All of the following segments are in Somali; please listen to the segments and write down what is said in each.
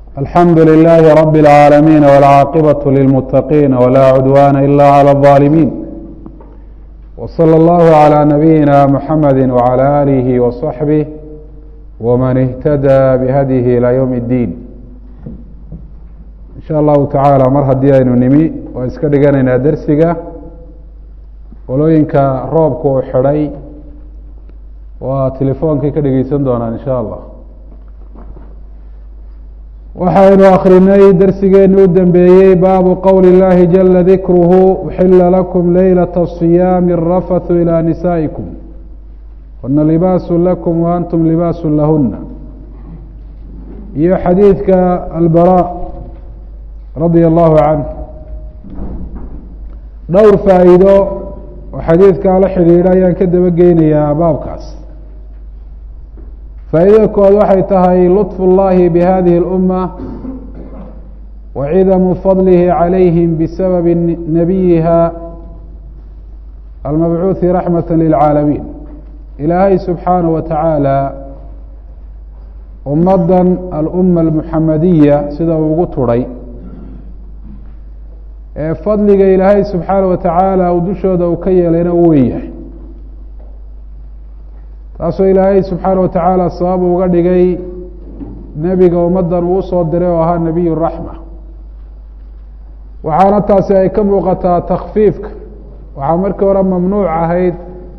alxamdu للh رb العاalمين والcاaqبة للمتقين ولا عدوان إlا عlى الظالمين وصلى الله عlى نبيinا محمد وعlى آله وصحبه وmن اهتدى بhdيه إلى yوم الdين in shاء الlahu taعaalى mar haddii aynu nimi waa iska dhiganaynaa dersiga qolooyinka roobka uu xidhay waa telefoonkay ka dhegeysan doonaan in shاء allah waxaynu akrinay dersigeeni u dambeeyey baabu qowli اllahi jala dikruhu uxila lakum leylaة الصiyaami الrafathu ilى nisaaئikum huna libaasu lakum wa antum libaasu lahuna iyo xadiidka albara radia allahu canh dhowr faa'iido oo xadiidkaa la xidhiidha ayaan ka daba geynayaa baabkaas faa'iidada kood waxay tahay luطfu اllahi bihadihi اlأuma wa cidamu fadlihi calayhim bisababi nabiyiha almabcuuhi raxmata lilcaalamiin ilaahay subxaanaه wa tacaala ummaddan aluma almuxamadiya sida uu ugu tudhay ee fadliga ilaahay subxaanaه wa tacaala uu dushooda uu ka yeelayna u wen yahay taasoo ilaahay subxaanaه wa tacaala sabab uga dhigay nebiga ummaddan uu usoo diray oo ahaa nebiy raxma waxaana taasi ay ka muuqataa takfiifka waxaa markii hore mamnuuc ahayd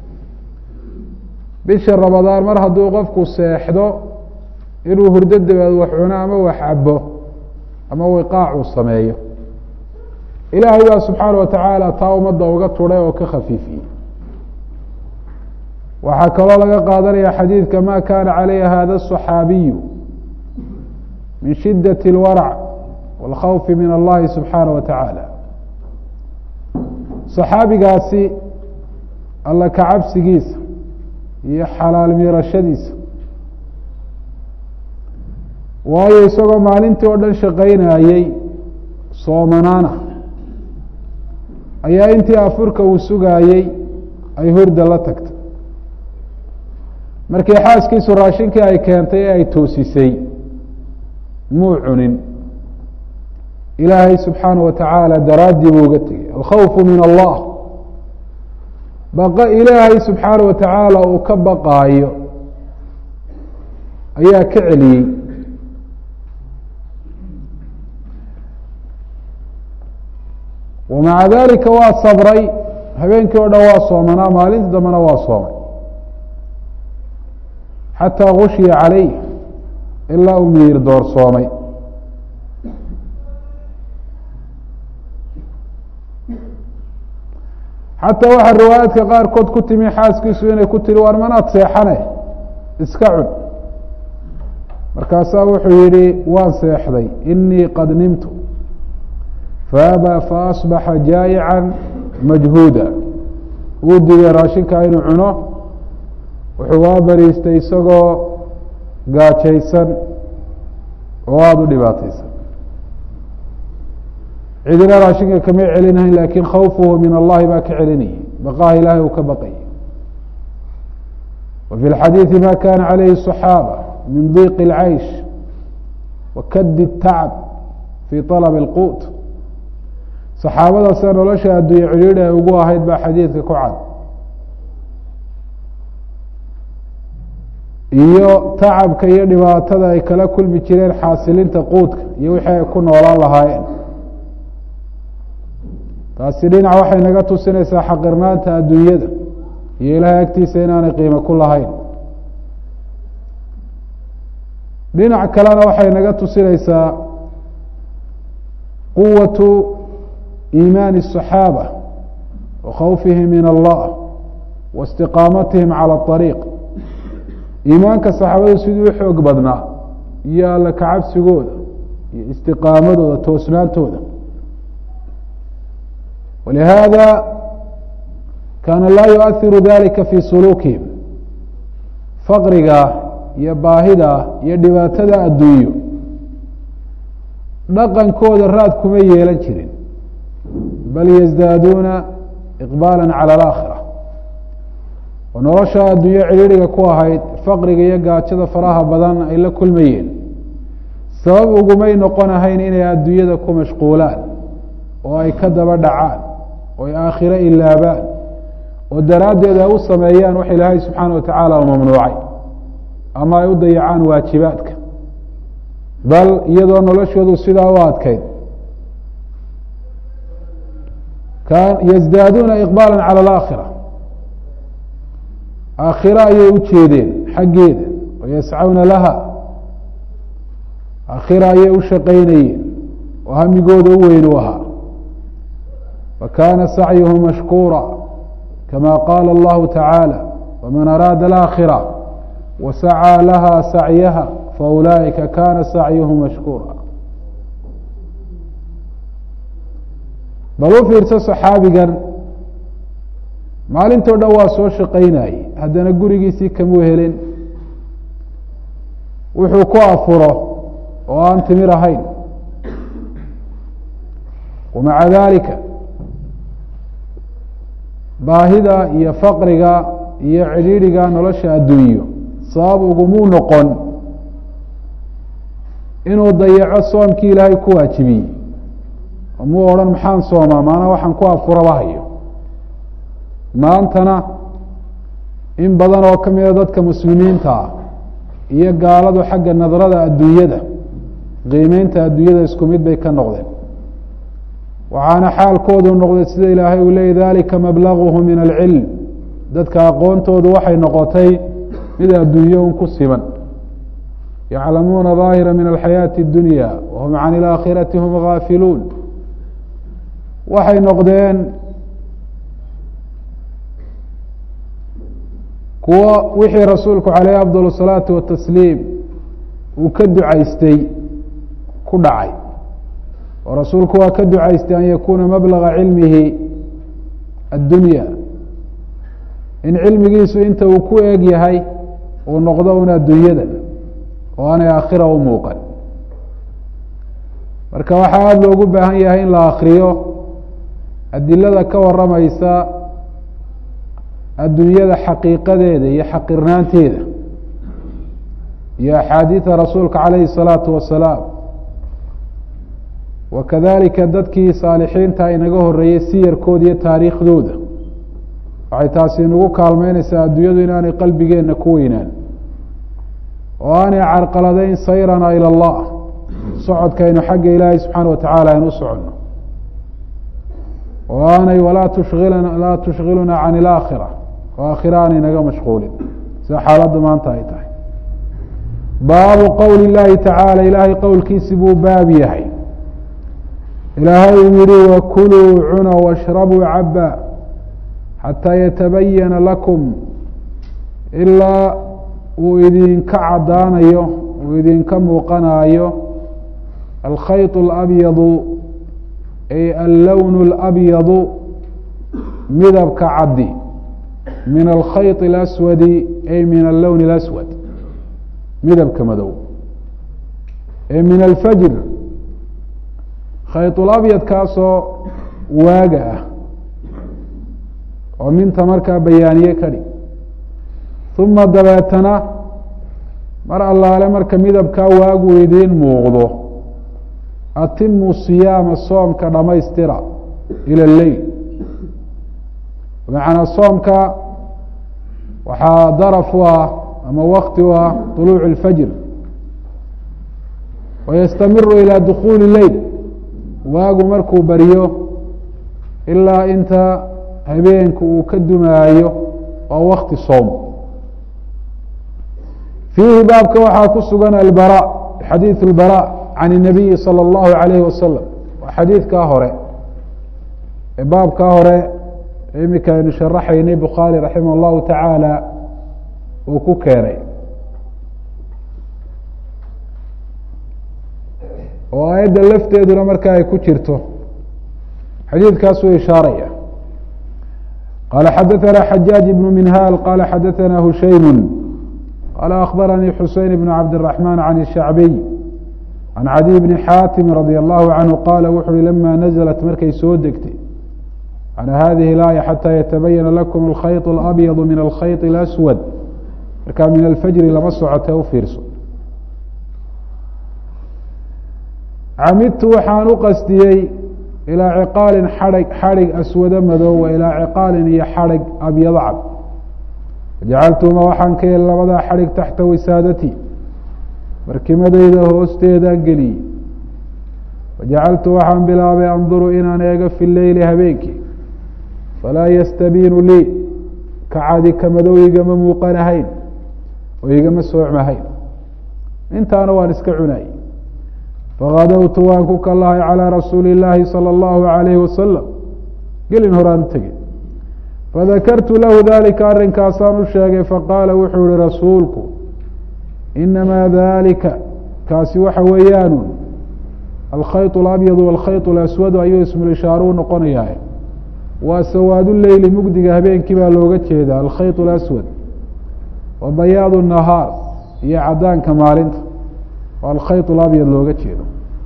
bisha ramadaan mar hadduu qofku seexdo inuu hurdo dabeed wax cuno ama wax cabo ama wiqaac uu sameeyo ilaahay baa subxaana wa tacaala taa ummadda uga tudhay oo ka khafiifiyey waxaa kaloo laga qaadanaya xadiidka ma kana calayha hada الصaxaabiyu min shidaة اlwarc wاlkhawfi min allahi subxaanaه wa tacaala صaxaabigaasi alla kacabsigiisa iyo xalaal miirashadiisa waayo isagoo maalintii oo dhan shaqaynayey soomanaana ayaa intii afurka uu sugaayey ay hurda la tagtay markii xaaskiisu raashinkii ay keentay ee ay toosisay muu cunin ilaahay subxaanaه wa tacaala daraaddii buu uga tegey alkhawfu min allah baqa ilaahay subxaanaه wa tacaala uu ka baqaayo ayaa ka celiyey wamaca dalika waa sabray habeenkii o dhan waa soomanaa maalintii dambena waa soomay xataa gushiya calayh ilaa uu miyir doorsoomay xataa waxaa riwaayaadka qaarkood ku timi xaaskiisu inay ku tiri waar manaad seexane iska cun markaasaa wuxuu yihi waan seexday inii qad nimtu faabaa faasbaxa jaayican majhuuda wuu digay raashinkaa inuu cuno wuxuu waa bariistay isagoo gaajaysan oo aada u dhibaataysan cidina raashinka kamay celinahayn lakin khawfuhu min allahi baa ka celinayay baqaha ilahay uu ka baqayay wa fi lxadiidi ma kana calayhi الصaxaaba min diiq اlcaysh wa kadi الtacb fi طalb اlquut saxaabadaasa nolosha adduunye cidhiidhi ay ugu ahayd baa xadiidka ku cad iyo tacabka iyo dhibaatada ay kala kulmi jireen xaasilinta quudka iyo wixii ay ku noolaan lahaayeen taasi dhinac waxay naga tusinaysaa xaqirnaanta adduunyada iyo ilaahay agtiisa inaanay qiimo ku lahayn dhinac kalena waxay naga tusinaysaa quwatu iimaani الصaxaabة wa khawfihim min allah wa istiqaamatihim calى الطariiq iimaanka saxaabadu siduu u xoog badnaa iyo alla kacabsigooda iyo istiqaamadooda toosnaantooda walihaada kaana laa yuahiru dalika fi suluukihim faqriga iyo baahida iyo dhibaatada adduunyo dhaqankooda raad kuma yeelan jirin bal yasdaaduuna iqbaala calى اlaakhira oo nolosha adduunyo cidhiidriga ku ahayd faqriga iyo gaajada faraha badan ay la kulmayeen sabab ugumay noqonahayn inay adduunyada ku mashquulaan oo ay ka daba dhacaan oo ay aakhiro ilaabaan oo daraaddeed ay u sameeyaan wax ilaahay subxaana wa tacaala u mamnuucay ama ay u dayacaan waajibaadka bal iyadoo noloshoodu sidaa u adkayd yasdaaduuna iqbaala cala alaakhira aakhiro ayay u jeedeen xaggeeda wayascawna laha aakhira ayay u shaqaynayeen oo hamigooda u weyn u ahaa fakana sacyuhu mashkuura kama qaala allahu tacaala waman araada alaakhira wasacaa laha sacyaha faulaa'ika kana sacyuhu mashkuura bal u fiirso saxaabigan maalintoo dhan waa soo shaqaynayey haddana gurigiisii kamuu helin wuxuu ku afuro oo aan timir ahayn wamaca dalika baahida iyo faqriga iyo cidhiidhiga nolosha adduunyo sabab ugumuu noqon inuu dayaco soomkii ilaahay ku waajibiyey muu odhan maxaan soomaa maana waxaan ku afuraba hayo maantana in badan oo ka mida dadka muslimiinta ah iyo gaaladu xagga nadrada adduunyada qiimeynta adduunyada isku mid bay ka noqdeen waxaana xaalkoodu noqday sida ilaahay uu leeyay dalika mablaguhu min alcilm dadka aqoontoodu waxay noqotay mid adduunyo un ku siman yaclamuuna daahira min alxayaati اdunya wahum can ilaakhirati hum gaafiluun waxay noqdeen kuwo wixii rasuulku caleyh afdal الsalaatu watasliim uu ka ducaystay ku dhacay oo rasuulku waa ka ducaystay an yakuuna mablaga cilmihi addunya in cilmigiisu inta uu ku eeg yahay uu noqdo un adduunyada oo aanay aakhira u muuqan marka waxaa aada loogu baahan yahay in la akriyo adilada ka waramaysa adduunyada xaqiiqadeeda iyo xaqirnaanteeda iyo axaadiida rasuulka calayhi الsalaatu wasalaam wa kadalika dadkii saalixiinta inaga horeeyey siyarkooda iyo taariikhdooda waxay taasi inagu kaalmeynaysaa adduunyadu inaanay qalbigeenna ku weynaan oo aanay carqaladeyn sayrana ilى اllah socodkaynu xagga ilaahay subxaana wa tacaala aynu u soconno oo aanay walaa tushilna laa tushkiluna can ilaakhira oo aakhira aanay naga mashquulin sida xaaladdu maanta ay tahay baabu qowli اllahi tacaala ilaahay qowlkiisi buu baab yahay ilaahay uu yihi wakuluu cuna washrabuu caba xataa yatabayana lakum ilaa uu idinka caddaanayo uu idinka muuqanaayo alkhayط اlabyadu ay allown اlabyadu midabka caddi min alkhayط اlaswadi ay min allown اlaswad midabka madow ee min alfajr khayطulabyadkaasoo waaga ah oo minta markaa bayaaniye ka dhig uma dabeetana mar allaale marka midabkaa waagu idiin muuqdo atimu siyaama soomka dhamaystira ila leyl bimacnaa soomka waxaa daraf u ah ama wakti u ah طuluuc اlfajr wayastamiru ilى dukuuli leyl waagu markuu baryo ilaa inta habeenku uu ka dumaayo waa wakti soom fiihi baabka waxaa ku sugan albara xadiiث اlbara can الnabiyi salى اllahu عalayhi wasalam waa xadiidkaa hore ee baabkaa hore imika aynu sharaxaynay bukhaari raximah اllahu tacaala uu ku keenay oo aayadda lafteeduna marka ay ku jirto xadiidkaasuu ishaaraya qala xadaثna xajaaج ibn minhal qala xadaثna hushaymu qala akhbaranii xuseyn bn cabdالرaحman can الshacbiy can cadiy bni xaatimi radي allahu canhu qaala wuxu uhi lama naزlat markay soo degtay calى hadihi اlaaya xatى yatabayana lakum alkhayط اlabyad min alkhayط اlaswad markaa min alfajri lama socotee u fiirso camidtu waxaan u qasdiyey ilaa ciqaalin xadhig xadhig aswado madow wa ilaa ciqaalin iyo xadhig abyado cad jacaltuma waxaan ka yeli labadaa xadhig taxta wisaadatii barkimadayda hoosteedaan geliyey wajacaltu waxaan bilaabay anduru inaan eego fi leyli habeenkii falaa yastabiinu lii ka cadi ka madow igama muuqanahayn oo igama soocmahayn intaana waan iska cunay fakadowtu waan ku kallahay calىa rasuuli اllaahi salى اllahu عalayhi wasalam gelin horaan u tegey fadakartu lahu dalika arrinkaasaan u sheegay faqaala wuxuu ihi rasuulku inamaa dalika kaasi waxa weeyaanu alkhayط اlabyad wاlkhayط اlaswadu ayuu ismulishaaruu noqonayaa waa sawaadu leyli mugdiga habeenkii baa looga jeedaa alkhayط اlaswad wa bayaad الnahaar iyo cadaanka maalinta waa alkhayط اlabyad looga jeedo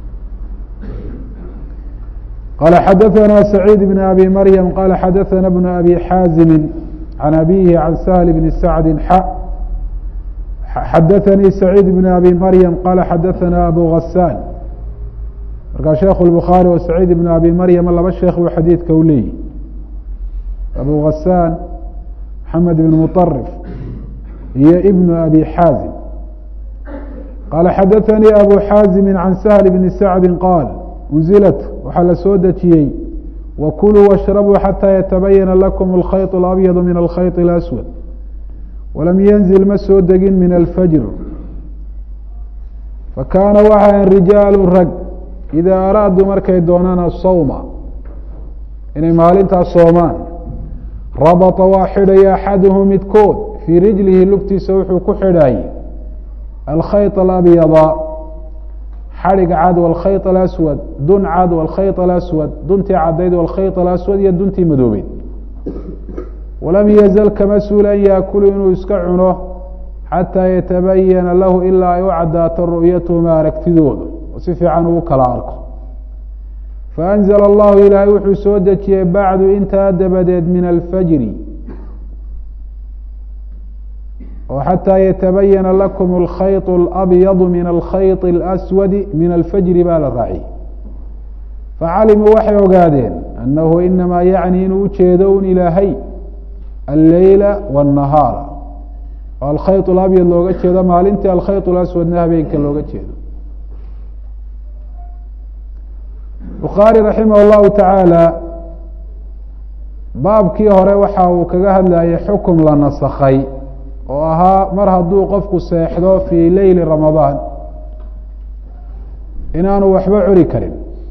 qala xadaثna سacيid بn abi maryam qala xadaثna بn abi xaazimi can abihi can sahl bni sacdi xa xadaثanii سacيid bn abi maryam qala xadaثna abu gasaan markaa sheekh الbukhaarي wa سacيid bn abi maryama laba sheekh buu xadiidka u leeyihi abu gasaan maxamed bn muطarif iyo ibn abi xaazim qala xadaثanii abu xaazimi can sahl bni sacdi qaal unzilat waxaa la soo dejiyey wakuluu washrabuu xataa yatabayana lakum alkhayط اlabyadu min alkhayط اlaswad walam yanzil ma soo degin min alfajr fakaana waxaan rijaalu rag idaa araaduu markay doonaan asawma inay maalintaas soomaan rabata waa xidhaya axaduhu midkood fii rijlihi lugtiisa wuxuu ku xidhaayey alkhayط alabyada xadhig cad wاlkhayط alaswad dun cad wاlkhayط alaswad duntii cadayd wاlkhayط alaswad iyo duntii madoobeyd walam yazal kama suul an yaakulu inuu iska cuno xataa yatabayana lahu ilaa ay u cadaato ru'yatuhuma aragtidooda oo si fiican uu kala arko faأnzla allahu ilaahay wuxuu soo dejiyey bacdu intaa dabadeed min alfajri oo xataa yatabayana lakum alkhayط اlabyadu min alkhayط اlaswadi min alfajri baa la raaciyey facalimuu waxay ogaadeen annahu inamaa yacni inuu ujeedo un ilaahay alleyla wالnahaara oo alkhayط اlabyad looga jeedo maalintii alkhayط اlaswadna habeenka looga jeedo bukhaari raximah اllahu tacaala baabkii hore waxa uu kaga hadlayay xukum la nasakhay oo ahaa mar hadduu qofku seexdo fii leyli ramadaan inaanu waxba cuni karin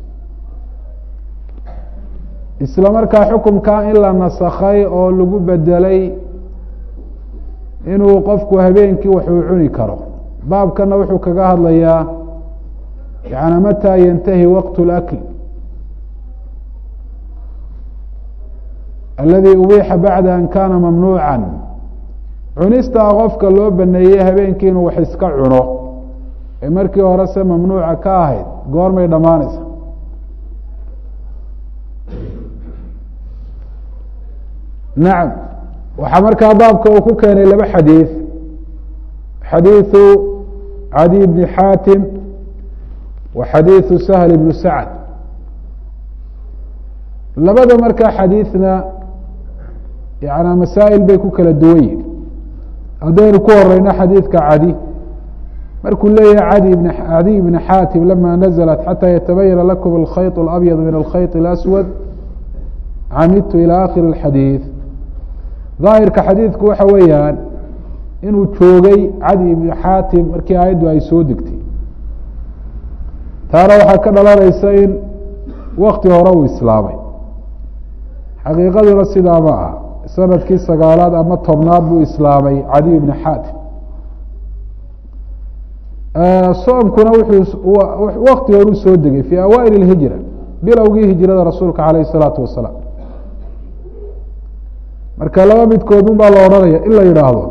isla markaa xukumkaa in la nasakhay oo lagu bedelay inuu qofku habeenkii waxuu cuni karo baabkana wuxuu kaga hadlayaa yani mataa yantahi waqt اlakl aladi ubiixa bacda an kana mamnuuca cunistaa qofka loo baneeyey habeenkii inuu wax iska cuno ee markii hore se mamnuuca ka ahayd goormay dhammaanaysa nacam waxaa markaa baabka uu ku keenay laba xadiid xadiiثu cadi bni xaatim wa xadiiثu sahl bnu sacd labada markaa xadiidna yana masaa'il bay ku kala duwan yihin haddaynu ku horeyno xadiidka cadi markuu leeyahay cadi bn cadiy bni xaatim lama naزlat xatى yatabayana lakum alkhayط اlabyad min alkhayط اlaswad camidtu ilى akhiri اxadiiث daahirka xadiidku waxa weeyaan inuu joogay cadi ibni xaatim markii aayaddu ay soo degtay taana waxaa ka dhalanaysa in wakti hore uu islaamay xaqiiqaduna sidaa ma ah sanadkii sagaalaad ama tobnaad buu islaamay cadiy bni xaatim soomkuna wuxuu wakti horuu soo degay fii awaail اhijra bilowgii hijrada rasuulka alayh الsalaatu wasalaam marka laba midkood un baa la odhanaya in la yidhaahdo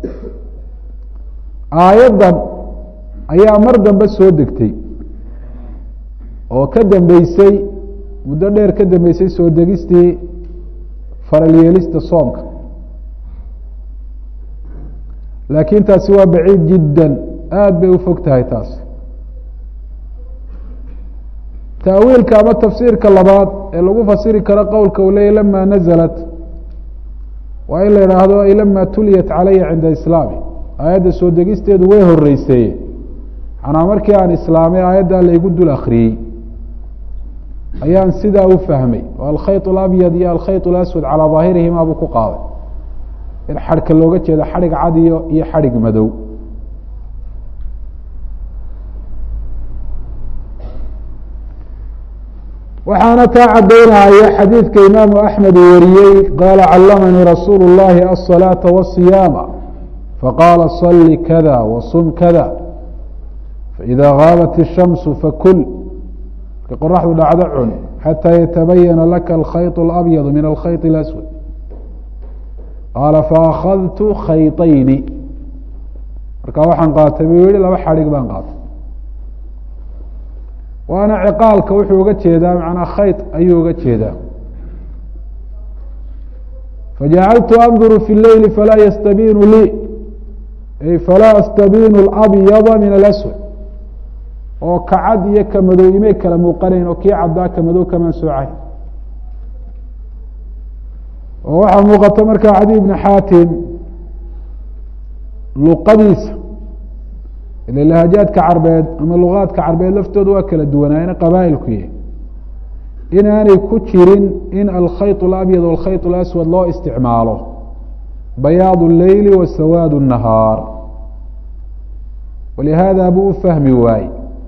aayaddan ayaa mar dambe soo degtay oo ka dambeysay muddo dheer ka dambeysay soo degistii faralyeelista soomka laakiin taasi waa baciid jiddan aada bay u fog tahay taasi taawiilka ama tafsiirka labaad ee lagu fasiri karo qowlka uu leeyay lama nazalat waa in la idhaahdo ay lama tuliyat calaya cinda islaami aayadda soo degisteedu way horeyseeye manaa markii aan islaamay aayaddaa laygu dul akriyey ayaan sidaa u fahmay oo alkhayط اlabyad iyo alkhayط اlaswad calaa daahirihima buu ku qaaday in xadhka looga jeedo xadhig cadiyo iyo xadhig madow waxaana taa caddaynaya xadiidka imaamu axmed uu wariyey qaala callamanii rasuulu اllahi aلصalaaةa wالصiyaama faqaala صali kada wasum kada faإida gaabat الshamsu fakul markay qoraxdu dhacdo cun xataa yatabayana laka alkhayط اlabyad min alkhayط اlaswad qaala faakadtu khayطayni marka waxaan qaatay buu yihi laba xadhig baan qaatay waana ciqaalka wuxuu uga jeedaa macnaa khayط ayuu uga jeedaa fajacaltu anduru fi اleyli falaa yastabinu lii ay falaa astabinu اlabyada min alaswad oo ka cad iyo ka madow imay kala muuqanayn oo kii caddaa ka madow kamaan soocayn oo waxaa muuqata markaa cadi ibni xaatim luqadiisa ila lahajaadka carbeed ama lugaadka carbeed laftooda waa kala duwanaayeen qabaa'ilku yahy inaanay ku jirin in alkhayط اlabyad walkhayط اlaswad loo isticmaalo bayaad اleyli wa sawaad الnahaar walihaada buu u fahmi waaye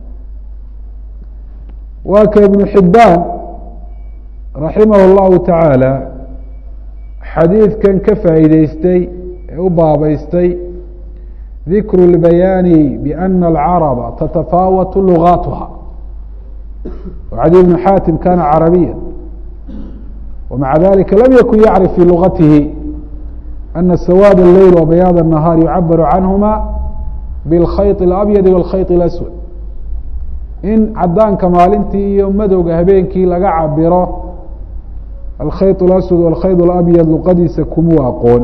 waa ka ibnu xibbaan raximah اllahu tacaala xadiidkan ka faa'iideystay ee u baabeystay dikru اlbayaani biana alcaraba tatafaawatu lugaatuha cadi ibnu xaatim kana carabiya wamaca dalika lam yakun yacrif fi lugatihi ana sawaad اleyl wa bayaad الnahaar yucabaru canhuma biاlkhayط اlabyadi wاlkhayط اlaswad in cadaanka maalintii iyo madowga habeenkii laga cabiro alkhayط اlaswad walkhayط اlabyad luqadiisa kumuu aqoon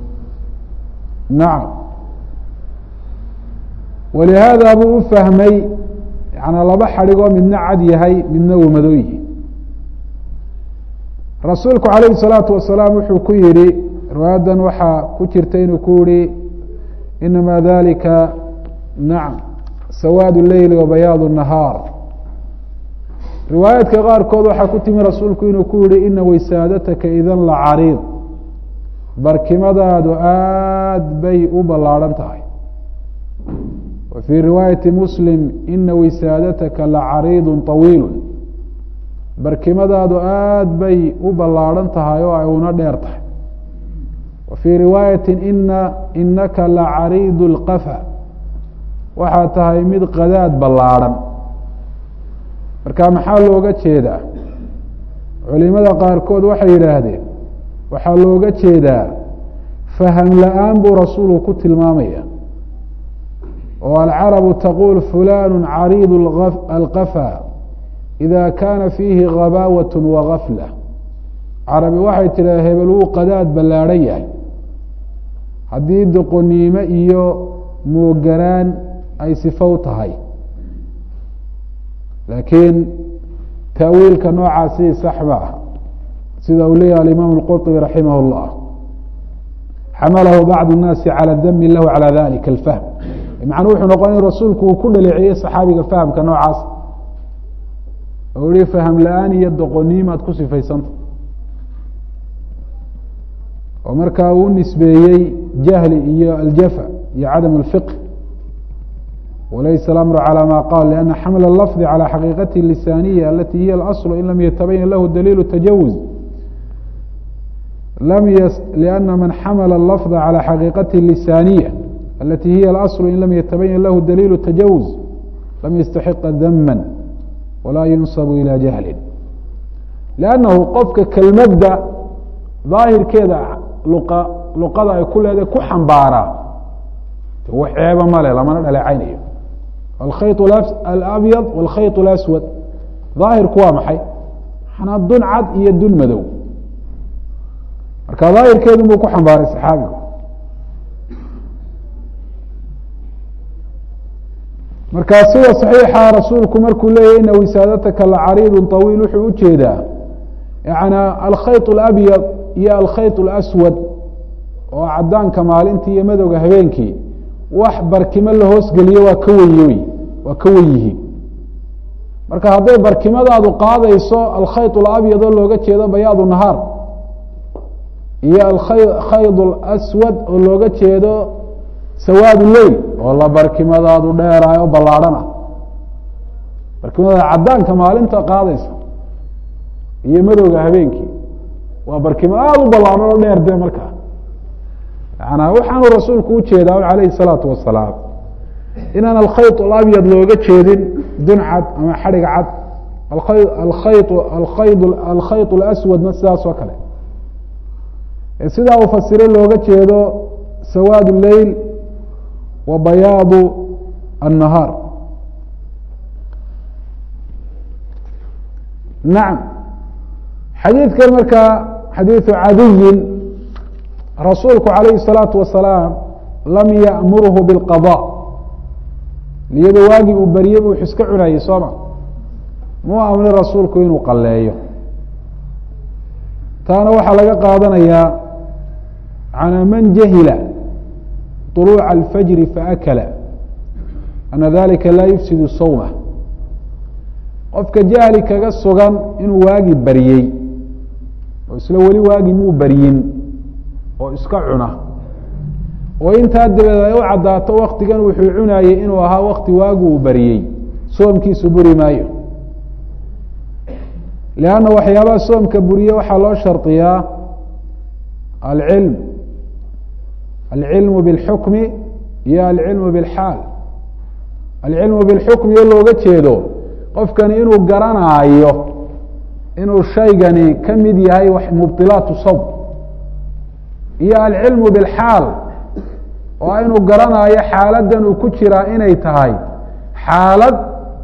nacam walihaada buu u fahmay yanaa laba xadhigoo midna cad yahay midna uu madow yihi rasuulku calayhi الsalaatu wasalaam wuxuu ku yihi riwaayadan waxaa ku jirta inuu ku yihi inama dalika nacam sawaad leyli wa bayaad الnahaar riwaayaadka qaarkood waxaa ku timi rasuulku inuu ku yihi ina waysaadtaka idan la cariid barkimadaadu aad bay u ballaadhan tahay wa fii riwaayati muslim ina waysaadtaka la cariidu طawiilu barkimadaadu aad bay u ballaadhan tahay oo ay una dheer tahay wa fii riwaayati ina inaka la cariid اlqafa waxaa tahay mid qadaad ballaadhan marka maxaa looga jeedaa culimada qaarkood waxay yidhaahdeen waxaa looga jeedaa faham la-aan buu rasuulku ku tilmaamaya oo alcarabu taquul fulanu cariid alqafa ida kaana fiihi ghabaawat wagafla carabi waxay tidhaha hebel wuu qadaad ballaadhan yahay haddii doqoniimo iyo mooganaan ay sifow tahay laakiin taawiilka noocaasi sax ma ah sida uu leeyahy alimaam اlqurطbi raximah اllah xamalahu bacd الnaasi calى dami lahu calى dalika اlfahm macnuu wuxuu noqon in rasuulku uu ku dhaleeceeyey saxaabiga fahamka noocaas oo yihi faham la-aan iyo doqoniimaad ku sifaysanta oo markaa uu nisbeeyey jahli iyo aljafa iyo cadam اlfiqh walaysa alamru calى ma qaal lianna xamla اlafdi calى xaqiiqati lisaniya alati hiya اlasl in lam yatabayan lahu daliil tajawuz lam liana man xamla اlafظa calى xaqiiqati lisaniya alati hiya اlasl in lam yatabayan lahu daliil tajawuz lam yastaxiqa dama walaa yunsabu ilى jahli lannahu qofka kelmadda daahirkeeda luqa luqada ay ku leedahay ku xambaaraa wax ceeba male lamana dhaleecaynayo alkhayط alabyad wاlkhayط اlaswad daahirku waa maxay manaa dun cad iyo dun madow marka daahirkeedun buu ku xambaaray saxaabigu markaa sida صaxiixa rasuulku markuu leeyahy ina wisaadataka lacariidu طawiil wuxuu ujeedaa yani alkhayط اlabyad iyo alkhayط اlaswad oo cadaanka maalintii iyo madowga habeenkii wax barkimo la hoosgeliyo waa ka wenye waa ka wen yihiin marka hadday barkimadaadu qaadayso alkhayط اlabyad oo looga jeedo bayaad nahaar iyo alkhayd اlaswad oo looga jeedo sawaad leyl oo la barkimadaadu dheeraay oo ballaadhan ah barkimadaada cadaanka maalinta qaadaysa iyo madowga habeenkii waa barkimo aada u ballaadhan oo dheer de markaa yana waxaanu rasuulku ujeedaa calayhi الsalaatu wasalaam inaan alkhayط اlabyad looga jeedin dun cad ama xadhig cad alkhayd alkhayd alkhayط اlaswadna sidaas oo kale sidaa uu fasire looga jeedo sawaad leyl wa bayaadu الnahaar nacam xadiidkan markaa xadiiثu cadiyin rasuulku calayhi الsalaatu wasalaam lam ya'murhu biاlqaضاء iyadoo waagii uu beriyey buu iska cunayey sooma muu amrin rasuulku inuu qaleeyo taana waxaa laga qaadanayaa calى man jahila طuluuca alfajri faakala ana dalika laa yufsidu sawma qofka jahli kaga sugan inuu waagi baryey oo isla weli waagi muu baryin oo iska cuna oo intaa dabeed ay u caddaato waktigan wuxuu cunayey inuu ahaa wakti waagu uu bariyey soomkiisu buri maayo lanna waxyaabaha soomka buriye waxaa loo shardiyaa alcilm alcilmu biاlxukmi iyo alcilmu biاlxaal alcilmu biاlxukmi oo looga jeedo qofkani inuu garanaayo inuu shaygani ka mid yahay mubdilaatu sawm iyo alcilmu biاlxaal oo inuu garanaayo xaaladan uu ku jiraa inay tahay xaalad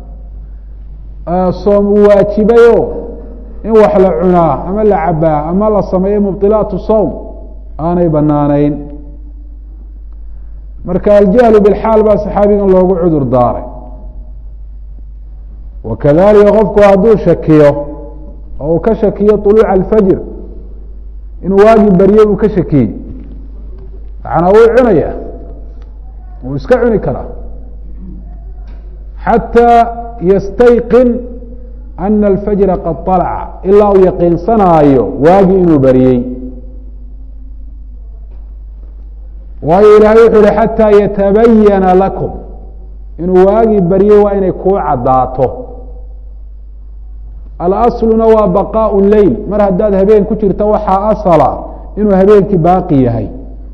soom uu waajibayo in wax la cunaa ama la cabaa ama la sameeyo mubdilaatu sawm aanay banaanayn marka aljahlu bilxaal baa saxaabigan loogu cudur daaray wakadalika qofku hadduu shakiyo oo uu ka shakiyo طuluuca alfajr inuu waagi baryo uu ka shakiyey macnaa wuu cunaya wuu iska cuni karaa xatىa ystayqin ana alfajra qad طalaca ilaa uu yaqiinsanaayo waagi inuu bariyey waayo ilaahay wuxuu yihi xatىa yatabayana lakum inuu waagi baryey waa inay kuu caddaato alasluna waa baqaaء leyl mar haddaad habeen ku jirta waxaa asala inuu habeenkii baaqi yahay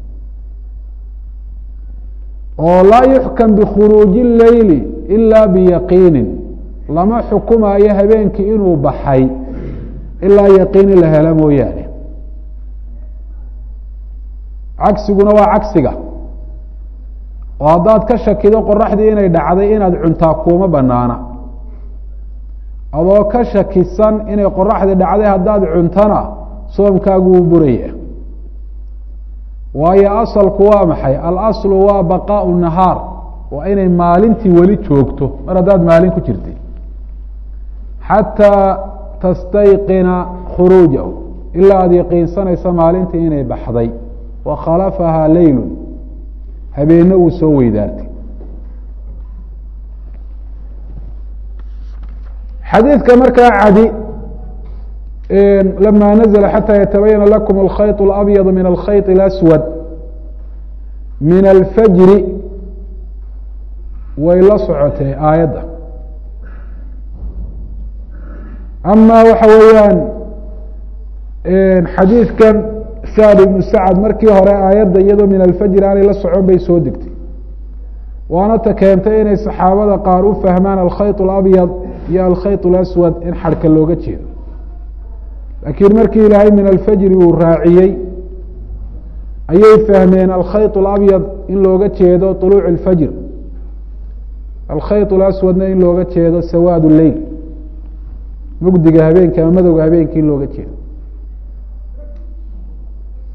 oo laa yuxkam bikhuruuji اleyli ila biyaqiinin lama xukumaayo habeenkii inuu baxay ilaa yaqiini la helo mooyaane cagsiguna waa cagsiga oo haddaad ka shakido qoraxdii inay dhacday inaad cuntaa kuuma banaana adoo ka shakisan inay qoraxdii dhacday haddaad cuntana soomkaagu wuu buraya waayo asalku waa maxay alaslu waa baqaau nahaar waa inay maalintii weli joogto mar haddaad maalin ku jirtay xataa tastayqina khuruujahu ilaa aada yaqiinsanaysa maalintii inay baxday wa khalafahaa leylu habeenne uu soo weydaartay xadiidka markaa cadi lama nazla xatى yatabayana lakum alkhayط اlabyad min alkhayط اlaswad min alfajri way la socotee aayadda ama waxa weeyaan xadiidkan sacd ibnu sacad markii hore aayadda iyadoo min alfajri aanay la socon bay soo degtay waana ta keentay inay saxaabada qaar u fahmaan alkhayط اlabyad iyo alkhayط اlaswad in xadhka looga jeedo laakiin markii ilaahay min alfajri uu raaciyey ayay fahmeen alkhayط اlabyad in looga jeedo طuluuc اlfajr alkhayط اlaswadna in looga jeedo sawaad leyl mugdiga habeenka ama madowga habeenka in looga jeedo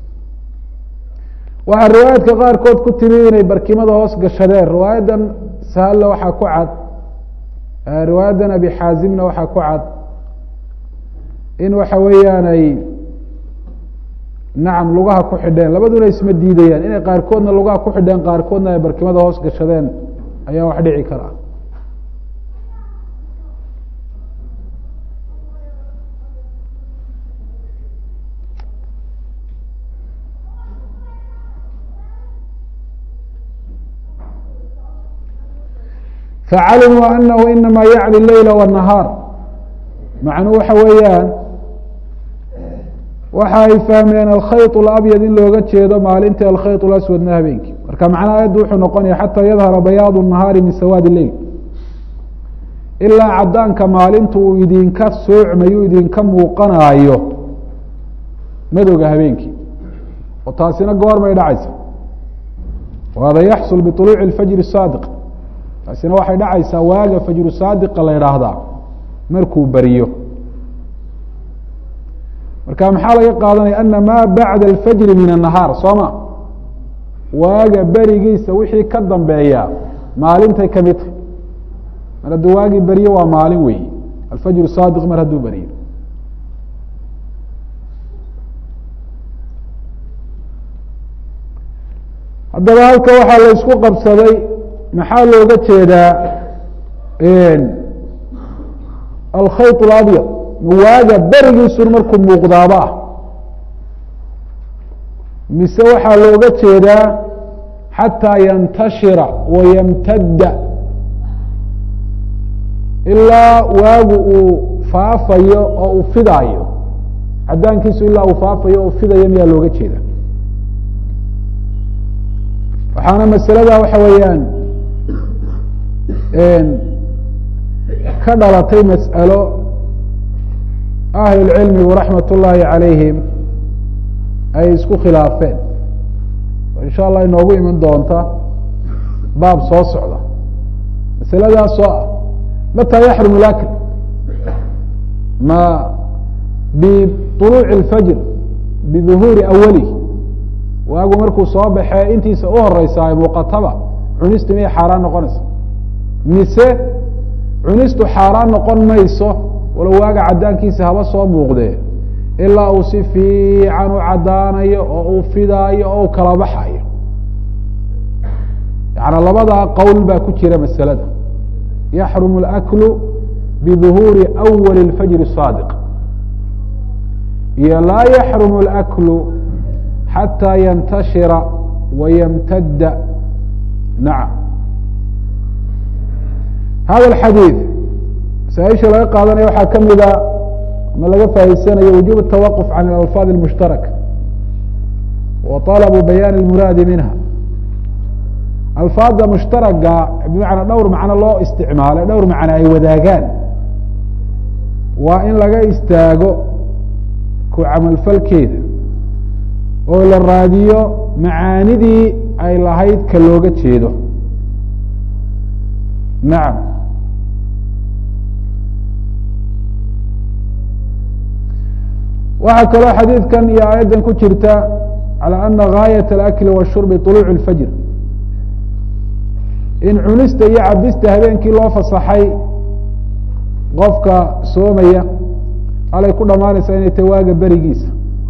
waxaa riwaayaadka qaarkood ku timi inay barkimada hoos gashadeen riwaayadan sahalla waxaa ku cad riwaayadan abi xaazimna waxaa ku cad in waxa weeyaan ay nacam lugaha ku xidheen labaduna isma diidayaan inay qaarkoodna lugaha ku xidheen qaarkoodna ay barkimada hoos gashadeen ayaa wax dhici kara facalimuu anahu inama yacni leyla wالnahaar macnuu waxa weeyaan waxa ay fahmeen alkhayط اlabyad in looga jeedo maalintii alkhayط اlaswadna habeenkii marka macnaha ayaddu wuxuu noqonaya xataa yadhara bayaad الnahaari min sawaad leyl ilaa cadaanka maalintu uu idinka soocmayo idinka muuqanaayo madowga habeenkii oo taasina goormay dhacaysa wahada yaxsul biطuluuci اfajr الsaadiq taasina waxay dhacaysaa waaga fajru saadiqa la idhaahdaa markuu beriyo marka maxaa laga qaadanaya ana maa bacda alfajri min الnahaar soo ma waaga berigiisa wixii ka dambeeya maalintay kamid tahay mar hadduu waagii beriyo waa maalin weey alfajru saadiq mar hadduu beriyo haddaba halka waxaa la isku qabsaday maxaa looga jeedaa alkhayط اlabyad waaga berigiisun markuu muuqdaaba ah mise waxaa looga jeedaa xataa yantashira wayamtadda ilaa waagu uu faafayo oo uu fidaayo cadaankiisu ilaa uu faafayo oo fidayo miyaa looga jeeda waxaana masalada waxa weeyaan ka dhalatay mas'alo ahlulcilmigu raxmat ullaahi calayhim ay isku khilaafeen oo insha allah inoogu iman doonta baab soo socda masaladaasoo ah mataa yaxrum lakl ma biطuluuci اlfajr biduhuuri awalih waagu markuu soo baxee intiisa u horeysa ay muuqataba cunistu miyay xaaraan noqonaysa mise cunistu xaaraan noqon mayso walow waaga cadaankiisa haba soo muuqdee ilaa uu si fiican u cadaanayo oo uu fidaayo oo u kala baxayo yaعni labadaa qowl baa ku jira masalada yaxrumu اlأklu biduhuuri أwali اlfajr الصaadiq iyo laa yaxrumu اlأklu xatىa yantashira wayamtadda nacam hada اxadiiث masaaisha laga qaadanaya waxaa ka mida ma laga faa'iidsanayo wujuب التawaqف can اlalfaad الmushtaraka wa طalbu bayaan اlmuraadi minha alfaada mushtaraga bimacnaa dhowr macno loo isticmaalay dhowr macno ay wadaagaan waa in laga istaago ku camalfalkeeda oo la raadiyo macaanidii ay lahayd ka looga jeedo nacam waxaa kaloo xadiidkan iyo aayaddan ku jirta calى ana gaayaة اlأkli washurbi طuluuc اlfajr in cunista iyo cabista habeenkii loo fasaxay qofka soomaya alay ku dhamaanaysaa inay tahy waaga berigiisa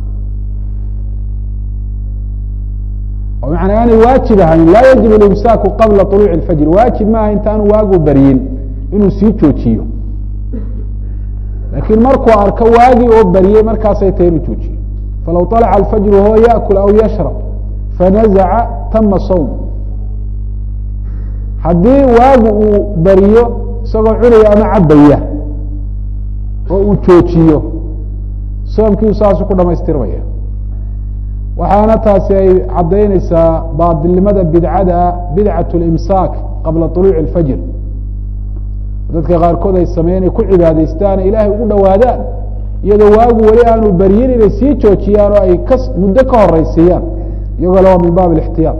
oo macanaa aanay waajib ahayn laa yajib اlimsaaku qabla طuluuci اlfajr waajib maaha intaanu waagu beryin inuu sii joojiyo lakiin markuu arko waagii oo beriyey markaasay tahay inuu joojiyo falaw طalca alfajru huwa yaأkul aw yashrab fanazaca tama sawm haddii waagu uu beriyo isagoo cunaya ama cabaya oo uu joojiyo soomkiiu saasu ku dhamaystirmaya waxaana taasi ay caddaynaysaa baadilnimada bidcada bidcaة اlimsaak qabla طuluuci اlfajr dadka qaarkood ay sameyen ay ku cibaadaystaan ilaahay ugu dhowaadaan iyadoo waagu weli aanu beryin inay sii joojiyaan oo ay ka muddo ka horeysiiyaan iyagoo le waa min baab ااxtiyaaط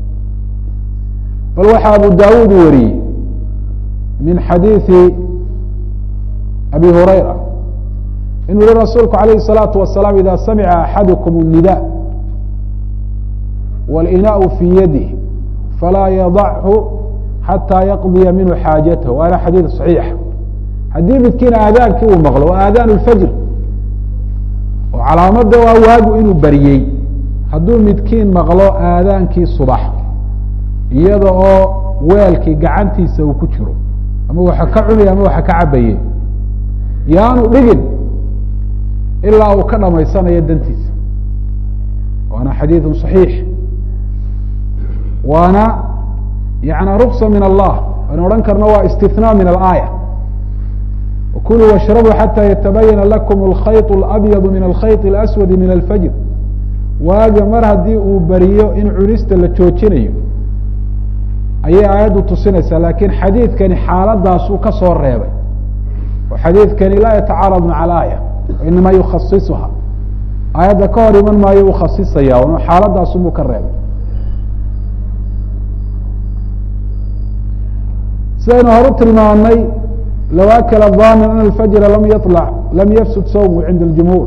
bal waxaa abu dawud wariyey min xadiiثi abi hurayra inuu yihi rasuulku alayه الsalaaةu wasalaam ida samica axadukm الnida wاlinaء fii yadih falaa yadachu xataa yaqdiya minhu xaajatahu waana xadiid صaxiix haddii midkiin aadaankii uu maqlo waa aadaan اfajr oo calaamada waa waagu inuu baryey hadduu midkiin maqlo aadaankii subax iyada oo weelkii gacantiisa uu ku jiro ama waxa ka cunaya ama waxa ka cabaye yaanu dhigin ilaa uu ka dhamaysanayo dantiisa waana xadiidu صaxiix waana yana ruksa min allah aynu odhan karno waa istithnaa min alaaya kuluu washrabuu xata yatabayana lakum alkhayط اlabyadu min alkhayط اlaswadi min alfajr waaga mar haddii uu beriyo in cunista la joojinayo ayay aayaddu tusinaysaa lakiin xadiidkani xaaladaasuu ka soo reebay oo xadiidkani laa yatacaarad maca alaaya inama yukhasisuha aayadda ka hor iman maayo uu khasisaya n xaaladaasunbuu ka reebay sidaynu horu tilmaamnay low akla damin an alfajra lam yaطlac lam yafsud sawmu cinda اljumhuur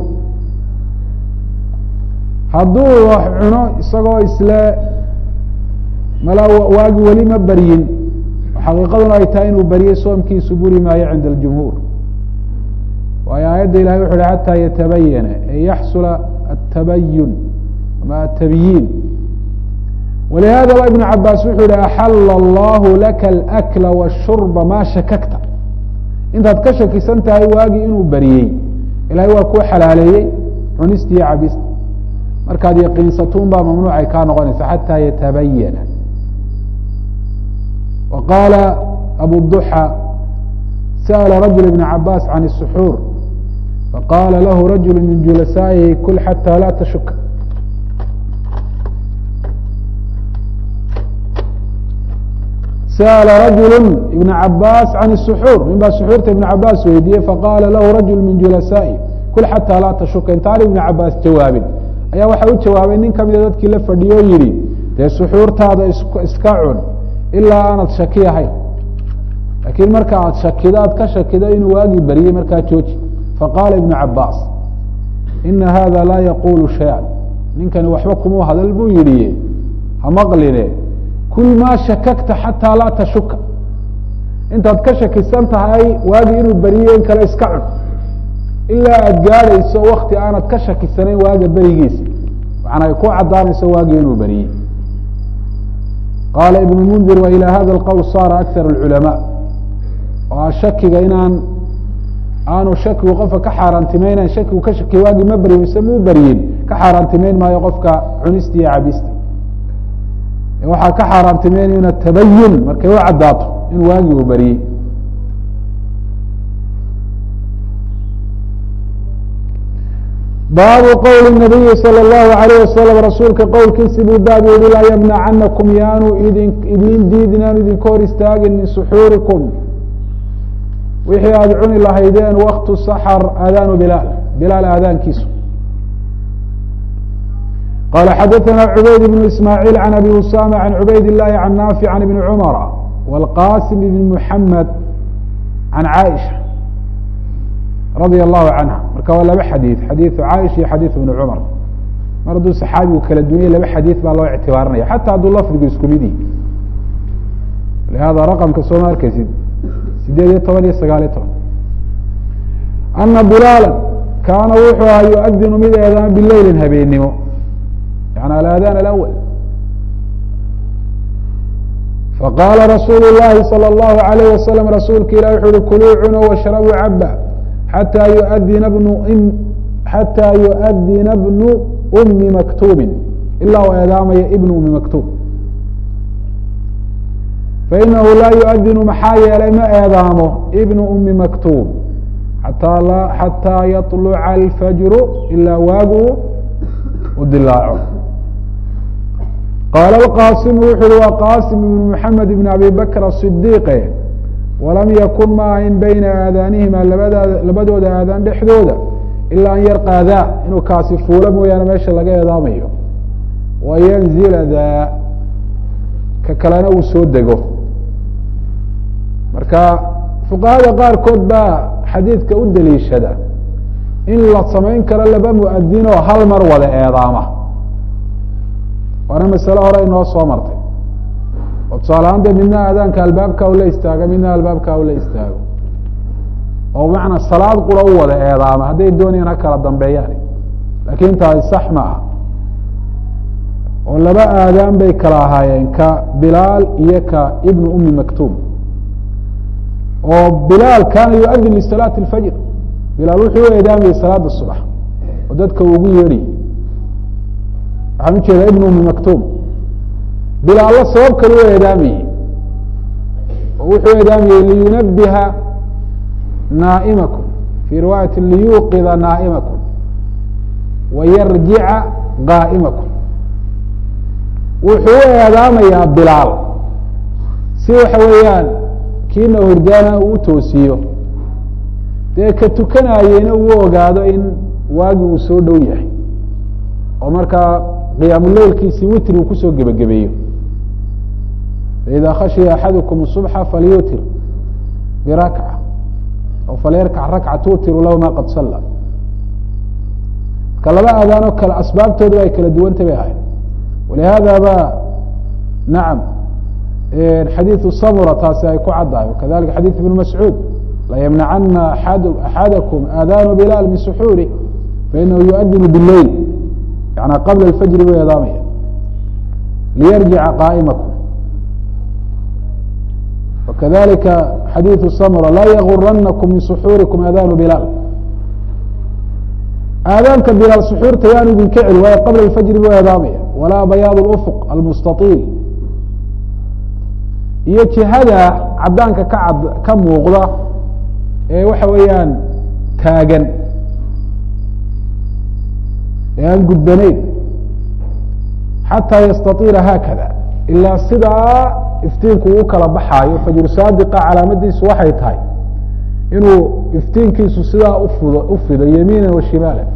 hadduu wax cuno isagoo isle mala waagi weli ma beryin xaqiiqaduna ay tahay inuu beryey soomkiisu buri maayo cinda اljumhuur waayo aayadda ilahay wuxu uhi xataa yatabayana e yaxsula atabayun ama atabyiin walihada ba ibn cabaas wuxuu yihi axala allahu laka alakla washurba ma shakakta intaad ka shakisan tahay waagii inuu beriyey ilahay waa kuu xalaaleeyey cunista iyo cabista markaad yaqiinsatuun baa mamnuucay kaa noqonaysa xataa yatabayana wa qaala abu duxa sأla rajul ibn cabaas can الsuxuur faqala lahu rajul min julasaa'ihi kul xatى la tashuka sأla rajul ibn cabaas can الsuxuur nin baa suxuurta ibn cabaas weydiiyey faqala lahu rajul min julasaa'ihi kul xatى laa tashuka intaan ibn cabaas jawaabin ayaa waxa u jawaabay nin kamida dadkii la fadhiyo o yihi dee suxuurtaada iska cun ilaa aanad shaki ahayn lakiin marka aad shakido aad ka shakido inuu waagii beriyey markaa jooji faqaala ibnu cabaas ina hada laa yaqulu shaya ninkani waxba kuma hadal buu yihi ha maqline kul maa shakakta xataa laa tashuka intaad ka shakisan tahay waagii inuu beriyey in kale iska cun ilaa aad gaadhayso wakti aanad ka shakisanayn waaga berigiisa macnaa ay ku caddaanayso waagii inuu beriyey qaala ibn mundir wa ilى hada اlqowl saara akar اculama oo shakiga inaan aanu shakigu qofka ka xaaraantimaynan shakigu ka shakiya waagii ma beryin mise muu beryin ka xaaraantimeyn maayo qofka cunisti iyo cabisti waxaa ka xaaraantimeynayuna tabayun markay u caddaato in waagii uu beriyey baabu qowli nabiyi salى اllahu alayh wasalam rasuulka qowlkiisi buu baab yihi laa ymnacanakum yaanu idin idin diidin aanu idinka hor istaagin min suxuurikum wixii aada cuni lahaydeen waktu saxr aadaanu bilaal bilaal aadaankiisu qala xadaثna cubayd bn ismaaعiil can abi usama can cubayd الlahi can naafic can ibni cumara wاlqasim ibn muxamed can caaisha radia allahu canha marka waa laba xadiid xadiidu caaisha iyo xadiidu ibni cumar mar hadduu saxaabigu kala dunyay laba xadiid baa loo ictibaarinaya xata hadduu lafdigu isku mid yihi lihada raqamka soo ma arkeysid sideed iyo toban iyo sagaal iyo toban ana bilaala kaana wuxuu ahaa yuadinu mid eedaama bileylin habeennimo yani alaadaan alawal faqaala rasuulu llahi salى اllahu alayh wasalam rasuulka ilah wuxu uhi kuluu cuno washrabuu caba xatى yuadina bnu xatى yuadina bnu umi maktuubin ilaa u eedaamaya ibnu umi maktuub fainahu laa yuadinu maxaa yeelay ma eedaamo ibnu umi maktuub xataa yaطluca alfajru ilaa waagu u dilaaco qaala اqaasimu wuxu uhi waa qaasim ibn mxamed ibn abi bakr aصidiiqe walam yakun ma ahayn bayna aadaanihima labadaada labadooda aadaan dhexdooda ilaa an yarqaadaa inuu kaasi fuulo mooyaane meesha laga eedaamayo wayanzila daa ka kalena uu soo dego marka fuqahada qaarkood baa xadiidka u daliishada in la samayn karo laba muadinoo hal mar wada eedaama waana masale hore inoo soo martay oo tusaalahaan dee midna aadaanka albaabka ula istaago midna albaabka ula istaago oo bimacnaa salaad qura u wada eedaama hadday doonayaan ha kala dambeeyaan laakiin taasi sax ma ah oo laba aadaan bay kala ahaayeen ka bilaal iyo ka ibnu umi maktuum oo bilaal kaana yuadin lisalaati اlfajr bilaal wuxuu u eedaamayay salaada subax oo dadka ugu yeedhiyay waxaan ujeedaa ibnu umi maktuum bilaallo sabab kale u eedaamayey oo wuxuu eedaamayey liyunabiha naa'imakum fii riwaayati liyuuqida naa'imakum wayarjica qaa'imakum wuxuu u eedaamayaa bilaal si waxa weeyaan kiina hurdaana uu u toosiyo dee ka tukanaayeyna uu ogaado in waagi uu soo dhow yahay oo markaa qiyaamuleylkiisii witri uu kusoo gebagabeeyo faida khashiya axadukum subxa falyutir birakca o falyarkac rakca tuutiru lahu ma qad salla marka laba aadaanoo kale asbaabtooda ay kala duwanta bay ahayd walihada ba nacam xadiiثu samura taasi ay ku caddahay wakadalika xadiiث ibn mascuud layمنacana axadakum aadaanu bilaal min suxuuri fainahu yuadinu biاleyl yana qabla اfajri buu eedaamaya liyarjica qaa'imakum wakadalika xadiiثu samura laa yaguranakum min suxuurikum aadaanu bilaal aadaanka bilaal suxuurta yaanu idinka celi waayo qabla اfajri buu eedaamaya walaa bayaad اlأfq almustaطiil iyo jihada cadaanka ka cad ka muuqda ee waxa weeyaan taagan ee aan gudbanayn xataa yastaiila haakada ilaa sidaa iftiinku uu kala baxaayo fajru saadiqa calaamadiisu waxay tahay inuu iftiinkiisu sidaa ufud ufido yamiina wa shimaala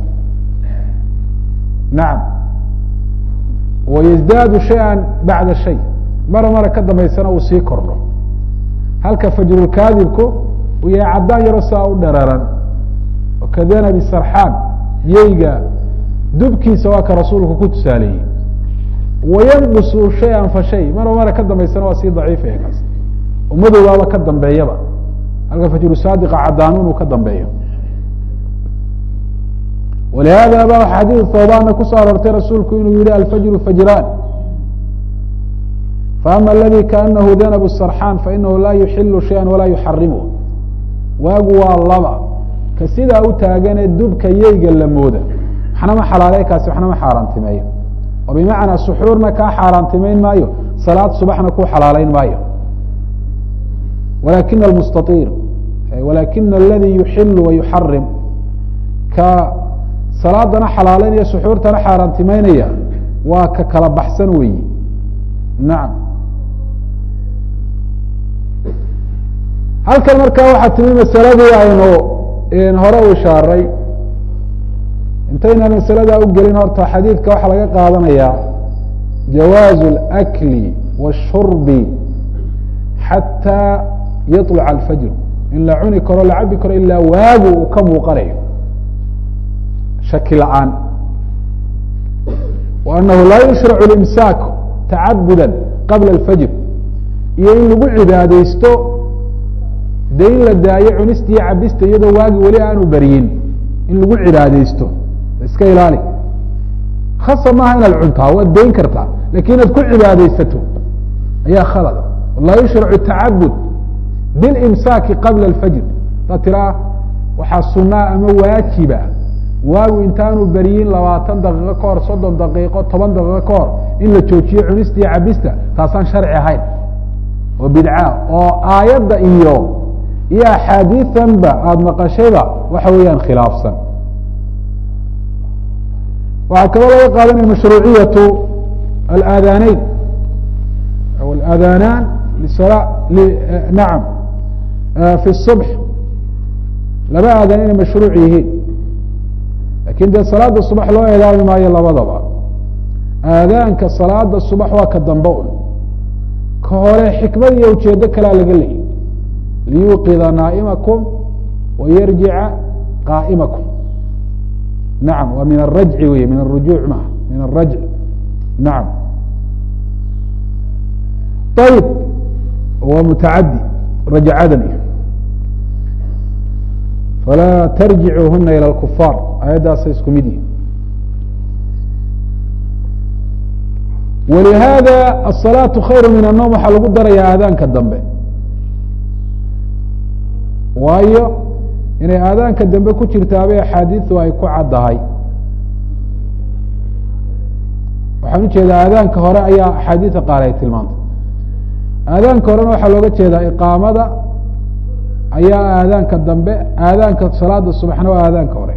nacam wayزdaadu shayئa bacda shay mara mara ka dambaysana uu sii kordho halka fajrulkaadibku uu yahay caddaan yaro saa u dhararan oo kadanabi sarxaan yeyga dubkiisa waa ka rasuulku ku tusaaleeyey wayanqusu shay-an fa shay mara mara ka dambaysana waa sii daciifaya kaas oo madowgaaba ka dambeeyaba halka fajru saadiqa caddaanu inuu ka dambeeyo walihada ba xadiid thawbaana kusoo aroortay rasuulku inuu yihi alfajru fajraan faama aladi kaanahu danbu sarxaan fainahu laa yuxilu shaya walaa yuxarimu waagu waa laba ka sidaa u taagane dubka yeyga la mooda waxna ma xalaaleey kaasi waxna ma xaaraantimeeyo oo bimacnaa suxuurna kaa xaaraantimeyn maayo salaad subaxna ku xalaaleyn maayo walakina almustaiir walakina aladi yuxilu wa yuxarim ka salaadana xalaaleynaya suxuurtana xaaraantimeynaya waa ka kala baxsan weyi nacam halkan markaa waxaa timi masaladii aynu hore u ishaaray intaynaan masaladaa u gelin horta xadiidka waxaa laga qaadanayaa jawaazu اlأkli wالshurbi xataa yaطluca alfajr in la cuni karo la cabi karo ilaa waagu uu ka muuqanayo shaki la-aan wa anahu laa yushracu اlimsaak tacabuda qabla اlfajr iyo in lagu cibaadeysto de in la daayo cunista iyo cabista iyadoo waagi weli aanu beryin in lagu cibaadeysto iska ilaali khasa maaha inaad cuntaa waad dayn kartaa lakin inaad ku cibaadeysato ayaa khalada laa yushracu tacabud bilimsaaki qabla alfajr hadaad tiraa waxaa sunaa ama waajiba waagu intaanu beryin labaatan daqiiqo ka hor soddon daqiiqo toban daqiiqo ka hor in la joojiyo cunista iyo cabista taasaan sharci ahayn oo bidca oo aayadda iyo iyo axaadiianba aada maqashayba waxa weeyaan khilaafsan waxaa kaloo laga qaadanaya mashruuciyatu alaadaanayn aw alaadaanaan lisala nacam fi الصubx laba aadaan inay mashruuc yihiin lakin dee salaada subax loo eedaami maayo labadaba aadaanka salaada subax waa ka dambe un ka hore xikmad iyo ujeedo kalea laga leeyay liyuqida naa'imakum wayarjica qaa'imakum nacam waa min arajci wey min arujuuc maaha min arajc nacam ayb waa mutacadi rajacadani falaa tarjicuuhuna ilى اkufaar ayaddaasa isku mid yihin walihaada aلsalaaةu khayru min الnoom waxaa lagu daraya aadaanka dambe waayo inay aadaanka dambe ku jirtaabay axaadiidu ay ku caddahay waxaan ujeedaa aadaanka hore ayaa axaadiida qaar ay tilmaantay aadaanka horena waxaa looga jeedaa iqaamada ayaa aadaanka dambe aadaanka salaada subaxna waa aadaanka hore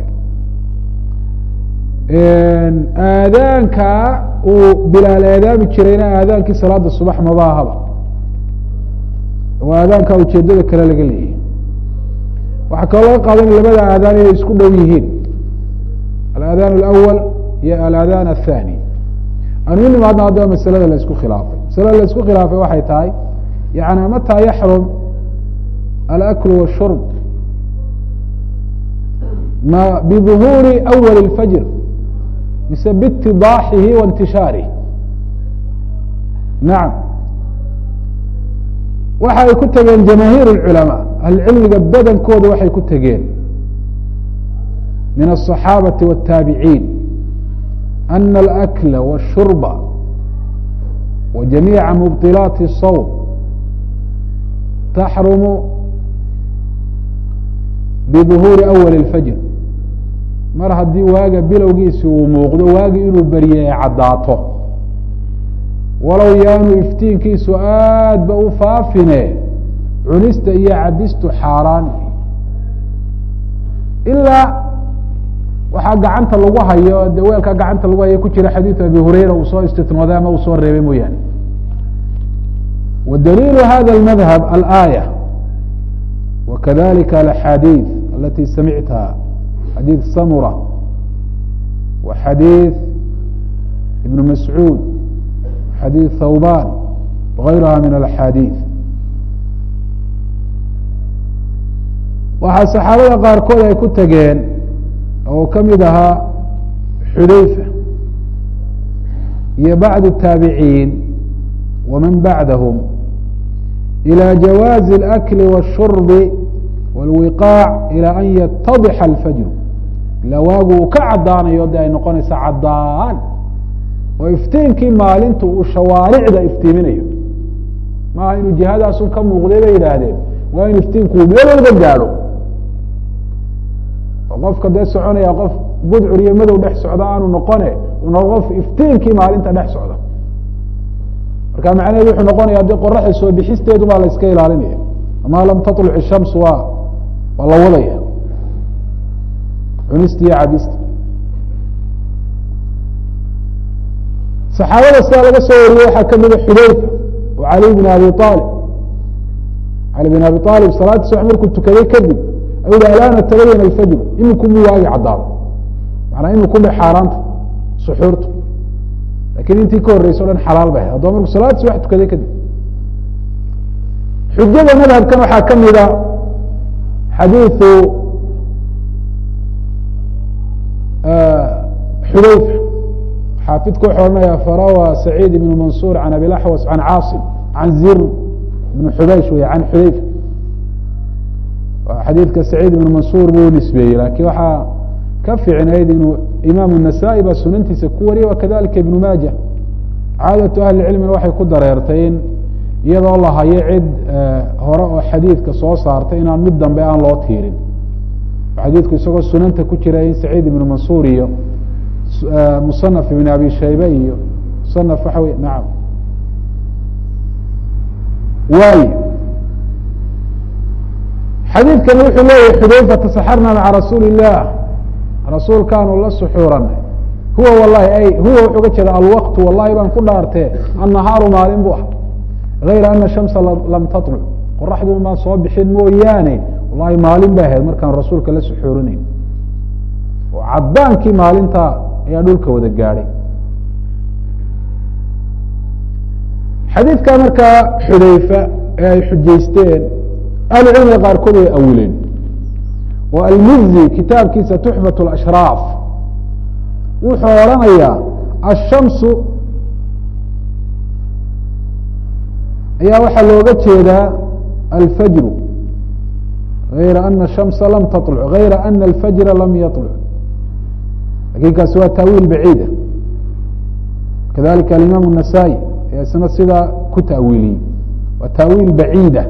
aadaanka uu bilaal eedaami jirayna aadaankii salaada subax mabaahaba waa aadaanka ujeedada kale laga leeyahy waxaa kaloo laga qaadan labada aadaan inay isku dhow yihiin alaadaan alawal iyo alaadaan athani anu nimaadna haddaba masalada la isku khilaafay masalada la isku khilaafay waxay tahay yani mataa yaxrum alakl washurb ma biظuhuuri awal اlfajr mise biitidaaxihi wa intishaarih nacam waxa ay ku tegeen jamaahiir اculamaa ahlucilmiga badankooda waxay ku tegeen min الصaxaabaةi wالtaabiciin ana alأkla wالshurba wa jamiica mubطilaati الsawm taxrumu biظuhuuri awali اlfajr mar haddii waaga bilowgiisi uu muuqdo waagi inuu berye ay caddaato walow yaanu iftiinkiisu aad ba u faafine cunista iyo cabistu xaaraan ilaa waxaa gacanta lagu hayo de weelkaa gacanta lagu hayo ku jira xadiiث abi hurayra uu soo istitnooday ama uu soo reebay mooyaane wa daliilu hada اmadhab alآayة wakadalika alaxaadiiث alati samictaha xadiiث samura wa xadiiث ibn mascuud xadiiث thawban wغayruha min alaxaadiiث waxaa saxaabada qaarkood ay ku tageen oo ka mid ahaa xudayfa iyo bacd الtaabiciin waman bacdahm ilى jawaazi اlأkli wالshurbi wاlwiqaac ilى an yatadixa alfajru ilaa waagu uu ka caddaanayo de ay noqonaysa caddaan oo iftiinkii maalintu uu shawaaricda iftiiminayo maaha inuu jihadaasun ka muuqday bay yidhaahdeen waa in iftiinku uu meel walba gaadho qofka dee soconaya qof budcur iyo madow dhex socda aanu noqone una qof iftiinkii maalinta dhex socda marka macnaheedu wuxuu noqonaya dee qoraxda soo bixisteedu baa la iska ilaalinaya ama lam taطluc الshams waa waa la wadaya cunista iyo cabista saxaabada sidaa laga soo wariyey waxaa kamida xudayfa oo cali bn abi alib cali bin abi alib salaadii subax markuu tukaday kadib ayuu hi alaana tabayana alfajru iminku mu waagi caddaado manaa iminku ba xaaraanta suxuurta lakin intii ka horeysa o dhan xalaal bay ahay haddaba markuu salaad subax tukaday kadib xujada madhabkan waxaa ka mida xadiiثu xudayfa xaafidku wuxuu ohanaya farawa saciid ibn mansuur can abi laxwas can caasim can zir ibn xubaysh wey can xudayfa xadiidka saciid ibn mansuur buu nisbeeyey lakin waxaa ka fiicnayd inuu imaam النasaaئي baa sunantiisa ku wariyay wakadalika ibn maaja caadaةu ahli cilmina waxay ku dareertay in iyadoo la hayo cid hore oo xadiidka soo saartay inaan mid dambe aan loo tiirin xadiidku isagoo sunanta ku jira in saciid ibn mansuur iyo musanaf ibn abi shaybe iyo musanaf waxa wey nacam waay xadiidkani wuxuu leeyahy xudayfa tasaxarna maca rasuuli الlah rasuulkaanu la suxuuranay huwa wallahi ay huwa wuxuu ga jeeda alwaqtu wallahi baan ku dhaartee annahaaru maalin bu ah gayra ana shamsa lam taطluc qoraxdu maan soo bixin mooyaane wallahi maalin bay ahayd markaan rasuulka la suxuurinayn oo caddaankii maalinta ayaa dhulka wada gaadhay xadiidka markaa xudayfa ee ay xujaysteen ahlu cilmiga qaarkood way awileen oo almizi kitaabkiisa tuxfat اlashraaf wuxuu odhanayaa ashamsu ayaa waxaa looga jeedaa alfajru غayra ana الshamsa lam taطلc غayra ana اlfajra lam yaطلc lakin kaasi waa taawiil baciida kadalika alimaam النasaaئي ayaa isna sidaa ku taawiiliyey waa taawiil baciida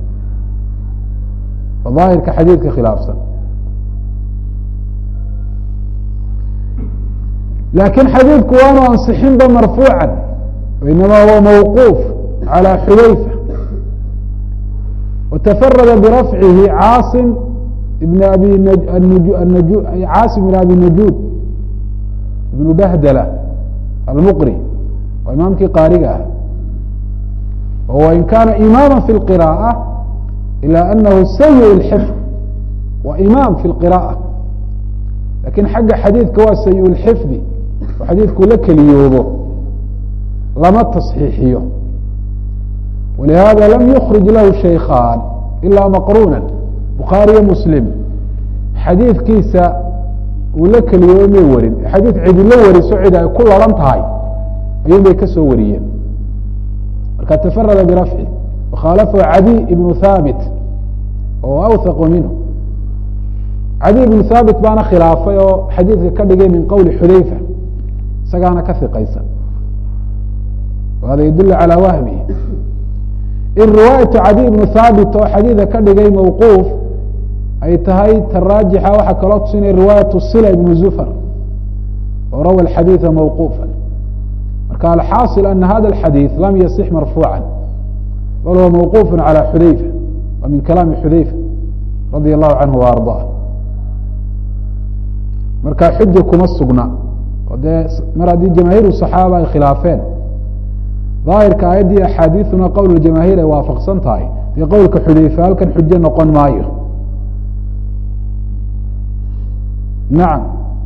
oo daahirka xadiidka khilaafsan lakin xadiidku waanu ansixinba marfuuca inama huwa mawquuf عalى xudayfa watafarada birafcihi caasim ibn abi caasim ibn abi najuud ibnu bahdala almuqri waa imaamkii qaariga ah wain kana imaama fi اlqirاءة ilا anahu sayi اlxifd waa imaam fi اlqirاءة lakin xagga xadiidka waa sayi اlxifdi oo xadiidku la keliyoobo lama taصxiixiyo walihada lam yukrij lahu shaykan ilaa maqruna bukhaariyo muslim xadiidkiisa uu la keliyoobo may warin xadiid cidi la wariso cid ay ku laran tahay ayuun bay ka soo wariyeen marka tafarada birafci wakhaalafahu cadi ibnu haabit oo awthaqu minhu cadi ibnu haabit baana khilaafay oo xadiidka ka dhigay min qowli xudayfa isagaana ka hiqaysa hada yadul calى wahmi in riwaayatu cadi ibnu haabit oo xadiida ka dhigay mawquuf ay tahay taraajixa waxaa kaloo tusinaya riwaayatu sila ibnu zufar oo rawa xadiiثa mawquufa marka alxaaصil ana hada اxadiiث lam yasix marfuuca bal huwa mawquuf calى xudayfa wa min kalaami xudayfa radi allahu canhu wa arضah marka xuja kuma sugna oo dee mar haddii jamaahiir صaxaaba ay khilaafeen daahirka aayaddii axaadiiثuna qowl jamaahiir ay waafaqsan tahay dee qowlka xudayfa halkan xujo noqon maayo nacam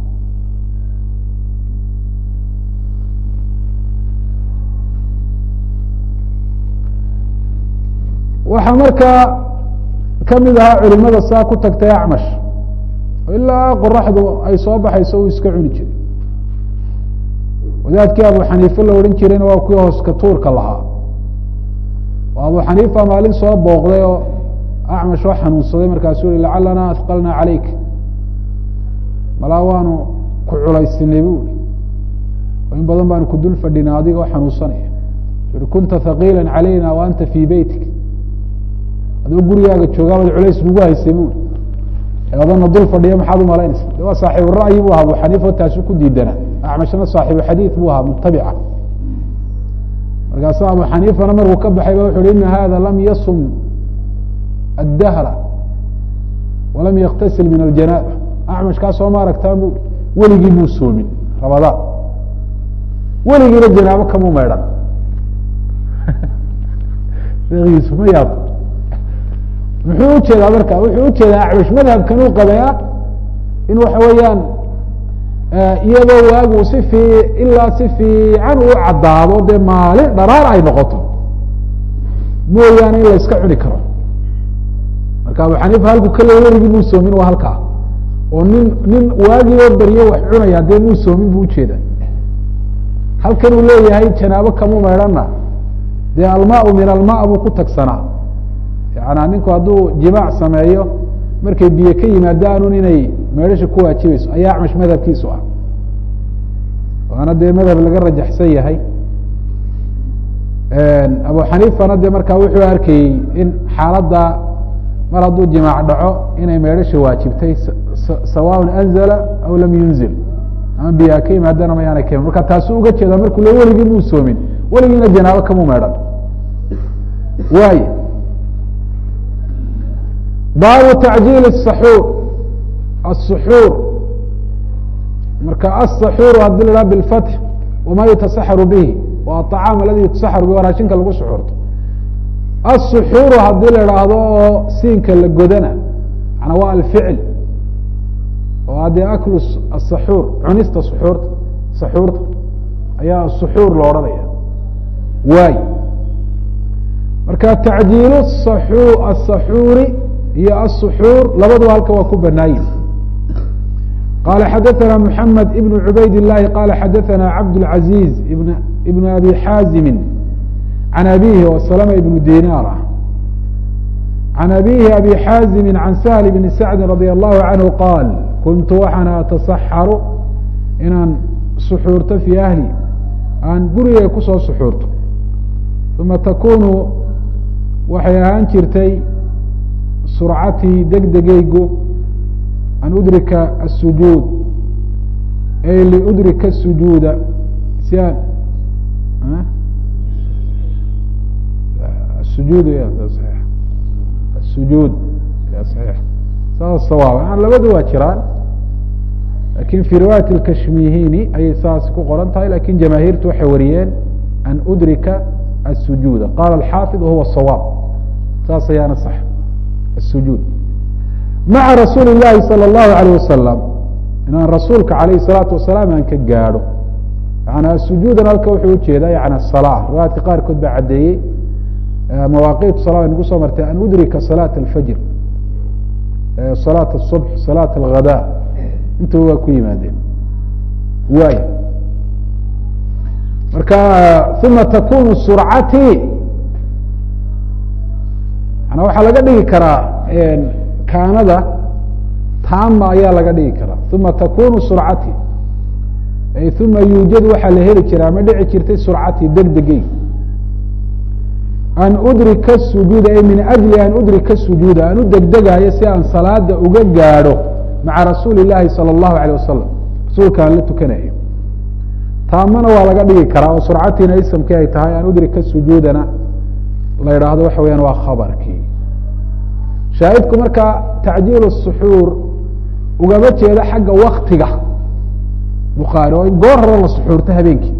waxaa markaa kamid ahaa culimada saa ku tagtay acmash oo ilaa qoraxdu ay soo baxayso uu iska cuni jiray wadaadkii abu xaniife la odhan jirayna waa kuwii hooska tuurka lahaa oo abu xaniifa maalin soo booqday oo acmash oo xanuunsaday markaasuu yihi lacalana ahqalna calayk malaa waanu ku culaysinay bu i oo in badan baanu ku dul fadhina adigoo xanuunsanaya i kunta haqiila calayna wa anta fii beytik adoo gurigaaga joogaabad culays nagu haysay bu i adana dul fadhiya maxaad umalaynaysa de waa saaxiibu ra'yi bu ahaa abu xaniifa taasu ku diidana acmashna saaxiibu xadiid buu ahaa mutabica markaasu abu xaniifana markuu ka baxay ba wuxu uhi ina hada lam yasum addahra walam yaktasil min aljanaaba acmash kaa soo ma aragtaa bu weligii muu soomin rabadaan weligiina janaabo kamu maydhan sheekiisu ma yaab muxuu ujeedaa marka wuxuu ujeedaa acmash madhabkan uu qabaya in waxa weeyaan iyadoo waagu si fii ilaa si fiican uu caddaado dee maalin dharaar ay noqoto mooyaane in la iska cuni karo marka abu xaniifa halku kale weligii muu soomin waa halkaa oo nin nin waagii oo baryo wax cunaya dee muu soomin bu ujeeda halkan uu leeyahay janaabo kamu maydhana dee almaau min alma buu ku tagsanaa yaana ninku hadduu jimaac sameeyo markay biyo ka yimaadaanun inay meedhasha ku waajibayso ayaa acmash madhabkiisu ah waana dee madhab laga rajaxsan yahay abu xaniifana dee markaa wuxuu arkayey in xaaladda mar hadduu jimaac dhaco inay meedhasha waajibtay sawaaء anzla aw lam yunzil ama biyaa ka yimaadana mayaana ka marka taasu uga jeeda markuu le weligii muu soomin weligiina janaabo kamu meedhan waay baabu tacjiil الsaxuur الsuxuur marka aلsaxuur hadii la haha biاlfatx wama yutasaxaru bihi wa aطacaam aladi yutasaxaru bihi waa raashinka lagu suxuurto الsuxuuru hadii la idhaahdo oo siinka la godana manaa waa alficl oo haddee aklu asaxuur cunista suxuurta saxuurta ayaa suxuur lo odhanaya waay marka tacjiilu asaxuuri iyo asuxuur labaduba halka waa ku banaayin qala xadaثana mحamed ibn cubayd الlahi qala xadaثana cabdالعaزيز ibn abi xaazimi can abihi oo salama ibnu dinaar ah can abihi abi xaazimi can sahl bni sacdi radi allahu canhu qaal kuntu waxaan atasaxaru inaan suxuurto fii ahli aan gurigay kusoo suxuurto uma takunu waxay ahaan jirtay surcatii degdegaygu an udrika asujuud ay liudrika sujuuda si aan sujuud sujuud saas sawaab labadu waa jiraan lakin fi riwaayat اkashmihini ayay saas ku qoran tahay lakin jamaahiirtu waxay wariyeen an udrika الsujuuda qala alxaafid wahuwa sawaab saas ayaana sax الsujuud maca rasuuli الlahi salى الlahu عalيه wasalam inaan rasuulka alayh الsalaatu wasalaam aan ka gaadho yana sujuudan halka wuxuu ujeedaa yani الsalaa riwaayadka qaarkood baa caddeeyey mawaaqitu sala ay nagu soo martay an udrika salaaة اlfajr salaaة الصubx salaaة اlghada intuba waa ku yimaadeen waay marka uma takunu surcati mana waxaa laga dhigi karaa kaanada taama ayaa laga dhigi karaa uma takunu surcati ay uma yuujadu waxaa la heli jiraa ma dhici jirtay surcati degdegey an udrika sujuuda ay min ajli an udrika sujuuda aan u degdegaayo si aan salaada uga gaadho maca rasuuli اlahi salى اllahu alيه wasalam rasuulka aan la tukanayo taamana waa laga dhigi karaa oo surcatiina isamkii ay tahay an udrika sujuudana la idhaahdo waxa weyaan waa khabarkii shaahidku marka tacjiil الsuxuur ugama jeedo xagga waktiga bukhaari oo in goor hore la suxuurto habeenkii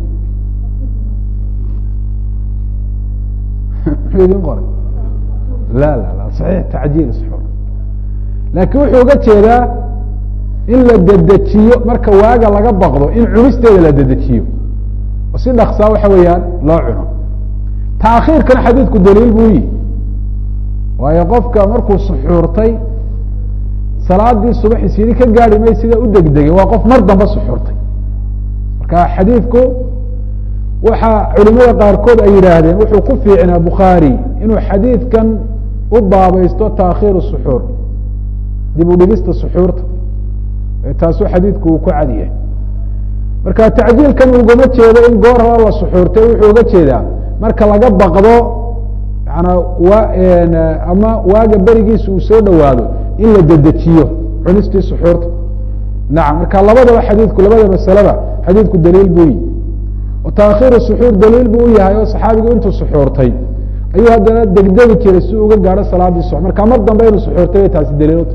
muxuu idin qoray la la la saxiix tacjiil suxuur laakiin wuxuu uga jeedaa in la dedejiyo marka waaga laga baqdo in cunisteeda la dedejiyo oo si dhaksaa waxa weeyaan loo cuno taakhiirkana xadiidku daliil buu yihi waayo qofka markuu suxuurtay salaadii subaxi sidi ka gaari may sida u degdegay waa qof mar damba suxuurtay marka xadiidku waxa culimada qaarkood ay yidhaahdeen wuxuu ku fiicnaa bukhaari inuu xadiidkan u baabaysto taakhiiru suxuur dib u dhigista suxuurta taasuu xadiidku uu ku cadiyahay marka tacjiilkan ugama jeedo in goor hore la suxuurtay wuxuu uga jeedaa marka laga baqdo yana wa ama waaga berigiisa uu soo dhowaado in la dedejiyo cunistii suxuurta nacam marka labadaba xadiidku labada masaleba xadiidku daliil buu yihi oo taakhiiru suxuur daliil buu u yahay oo saxaabigu intuu suxuurtay ayuu haddana degdegi jiray si uga gaadho salaadii subax marka mar dambe inuu suxuurtay bay taasi daliilota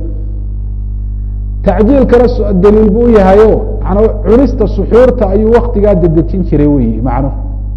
tacjiilkana daliil buu u yahayo mana cunista suxuurta ayuu waktigaa dedejin jiray wey macnuhu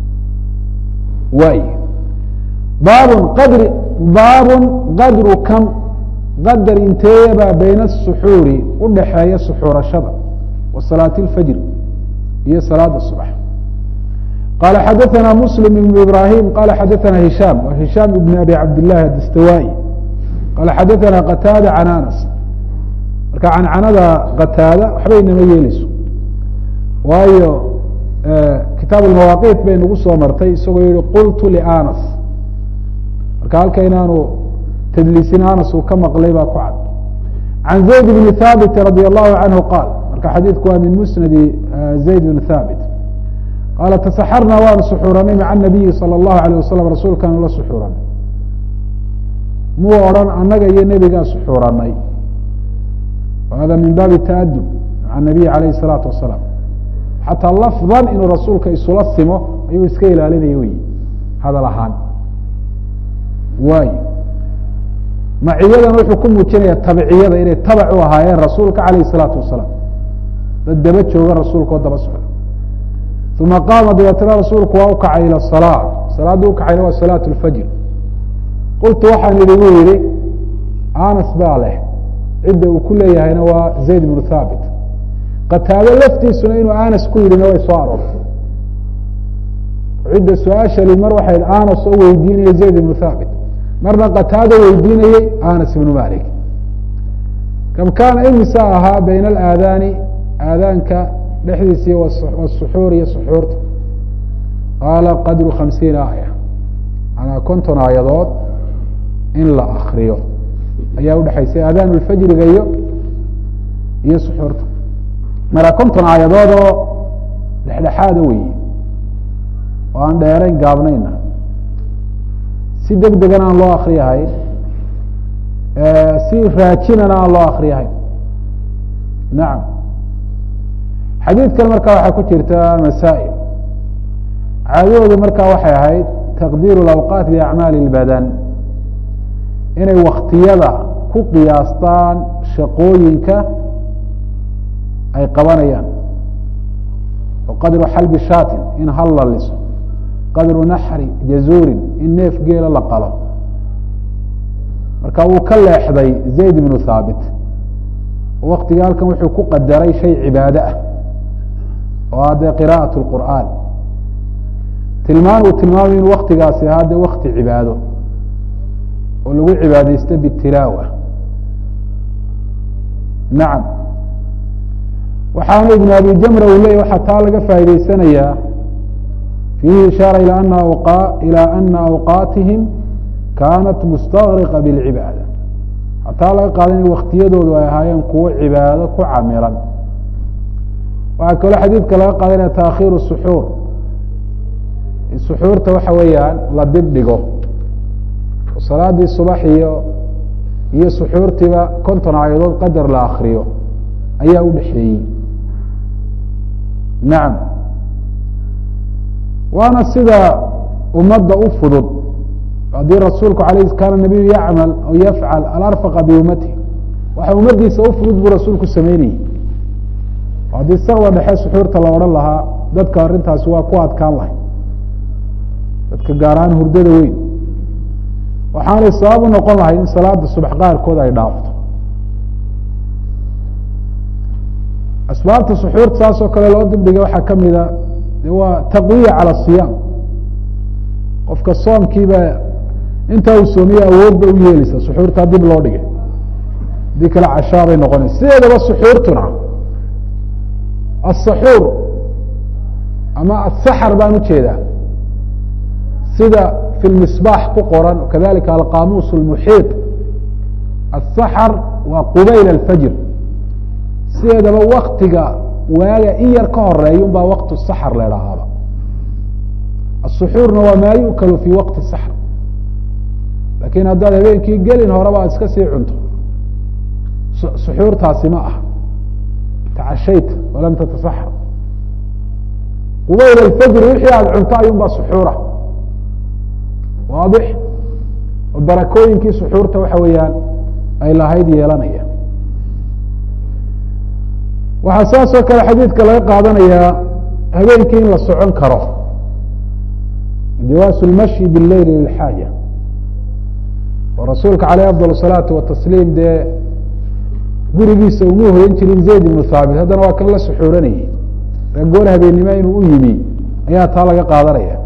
waay baabun qadri baabun qadru kam qadar inteebaa bayna asuxuuri udhaxeeya suxuurashada wa salaati اlfajr iyo salaada subax qala xadaثna mslim ibn ibrahim qala xadaثna hishaam wa hishaam ibn abi cabdillahi adastawai qala xadaثna qataada can anas marka cancanada qataada waxbay nama yeeleyso waayo kitaab almawaaqiit bay nagu soo martay isagoo yihi qultu lianas marka halka inaanu tadliisin anas uu ka maqlay baa ku cad can zayd bni thaabit radi allahu canhu qaal marka xadiidku waa min musnadi zayd bn thaabit qaala tasaxarna waanu suxuuranay maca nabiyi salى اllahu alيh wasalam rasuulkaanu la suxuuranay muu odhan annaga iyo nebigaa suxuuranay hada min baabi taadub maca nabiy alayh الsalaatu wasalaam xataa lafdan inuu rasuulka isula simo ayuu iska ilaalinaya wey hadal ahaan waay maciyadan wuxuu ku muujinaya tabciyada inay tabac u ahaayeen rasuulka alayh الsalaatu wasalaam dad daba jooga rasuulka oo daba socda uma qaama dabeetna rasuulku waa ukacay ilى الsalaa salaadda ukacayna waa salaaة اlfajr qultu waxaan idigu yihi anas baa leh cidda uu ku leeyahayna waa zayd bnu thaabit qataado laftiisuna inuu anas ku yidhina way soo aroortay cidda su-aashali mar waxay anas oo weydiinaya zayd ibnu thaabit marna qataado weydiinayey anas ibnu malik kam kaana imisa ahaa bayna alaadaani aadaanka dhexdiisa iyo wasuxuur iyo suxuurta qaala qadru khamsiina aaya manaa konton aayadood in la akriyo ayaa udhexaysay aadaan lfajriga iyo iyo suxuurta marka konton aayadood oo dhexdhexaada weeye oo aan dheerayn gaabnayna si deg degana aan loo akriyahayn si raajinana aan loo akriyahayn nacam xadiidkan marka waxaa ku jirta masaa'il caadadoodu marka waxay ahayd taqdiiru اlawqaat biacmaali اlbadan inay waktiyada ku qiyaastaan shaqooyinka ay qabanayaan oo qadru xalbi shaatin in hal la liso qadru naxri jazuurin in neef geela la qalo marka wuu ka leexday zayd ibnu thaabit waktiga halkan wuxuu ku qadaray shay cibaado ah oo ah dee qira'aة اlqur'aan tilmaan uu tilmaamay inu waktigaasi ahaa dee wakti cibaado oo lagu cibaadeysto bitilaawa nacam waxaana ibn abi jamra uu leeyay waxaa taa laga faa'idaysanayaa fiihi ishaara ilى ana ilى ana awqaatihim kaanat mustagriqa bاlcibaada hataa laga qaada in waktiyadoodu ay ahaayeen kuwo cibaado ku camiran waxaa kaloo xadiidka laga qaadanaya taakhiiru suxuur suxuurta waxa weeyaan la dib dhigo salaadii subax iyo iyo suxuurtiiba konton aayadood qadar la akriyo ayaa u dhexeeyey nacam waana sida ummadda u fudud haddii rasuulku alayh kaana nabiyu yacmal aw yafcal alarfaqa biummati waxa ummaddiisa u fudud buu rasuulku sameynayey haddii sakda dhexe suxuurta la odhan lahaa dadka arrintaasi waa ku adkaan lahay dadka gaar ahaan hurdada weyn waxaanay sabab u noqon lahay in salaada subax qaarkood ay dhaafto asbaabta suxuurta saas oo kale loo dibdhigay waxaa kamida de waa taqwiya cala siyaam qofka soomkiiba intaa uu soomiye awood ba u yeeleysa suxuurtaa dib loo dhigay hadii kale cashaabay noqonaysa sideedaba suxuurtuna asaxuur ama asaxar baan ujeedaa sida fi lmisbaax ku qoran kadalika alqamuus اlmuxiiط asaxar waa qubayl alfajr sideedaba waktiga waaga in yar ka horeeya un baa waqt saxr la idhaahaaba asuxuurna waa maa yu'kalu fi waqti saxr lakin haddaad habeenkii gelin horeba aad iska sii cunto suxuurtaasi ma aha tacashayta walam tatasaxar qubayl alfajr wixii aada cunto ayun baa suxuura waadix oo barakooyinkii suxuurta waxa weeyaan ay lahayd yeelanaya waxaa saas oo kale xadiidka laga qaadanayaa habeenkii in la socon karo jawaasu اlmashyi biاleyli lilxaaja oo rasuulka caleyh afضal الsalaatu watasliim dee gurigiisa uma hoyan jirin zayd ibnu thaabit haddana waa kan la suxuuranayay gool habeennimo inuu u yimi ayaa taa laga qaadanaya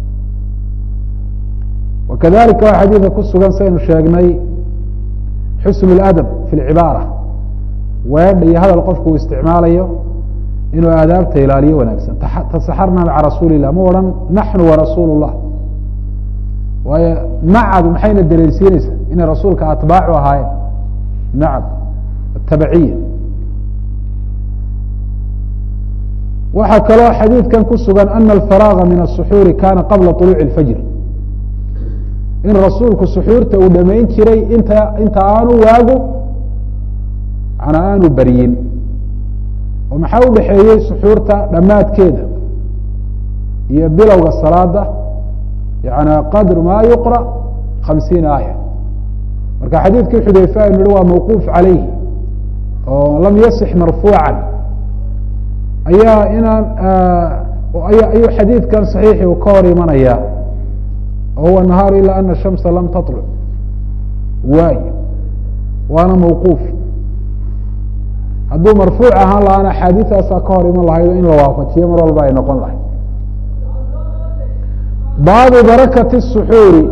wakadalika waa xadiidka ku sugan saynu sheegnay xusn اladab fi اlcibaara weedha iyo hadal qofku uu isticmaalayo inuu aadaabta ilaaliyo wanaagsan tasaxarna maca rasuuli الlah ma odhan naxnu warasuul الlah waayo macadu maxayna dareensiineysaa inay rasuulka atbaacu ahaayeen nacam atabiciya waxaa kaloo xadiidkan ku sugan ana alfaraaga min الsuxuuri kana qabla طuluuci اlfajr in rasuulku suxuurta uu dhamayn jiray inta inta aanu waagu manaa aanu beryin oo maxaa u dhexeeyey suxuurta dhammaadkeeda iyo bilowga salaada yani qadr ma yuqra khamsiina aaya marka xadiidkii xudayfe aynu nihi waa mawquuf calayhi oo lam yasix marfuucan ayaa inaan ayuu xadiidkan صaxiixi uu ka hor imanaya huwa nahaar ilaa ana shamsa lam taطluc waay waana mawquuf hadduu marfuuc ahaan lahaana axaadiiaasaa ka hor iman lahayd in la waafajiyo mar walba ay noqon lahayd baabu barakati الsuxuuri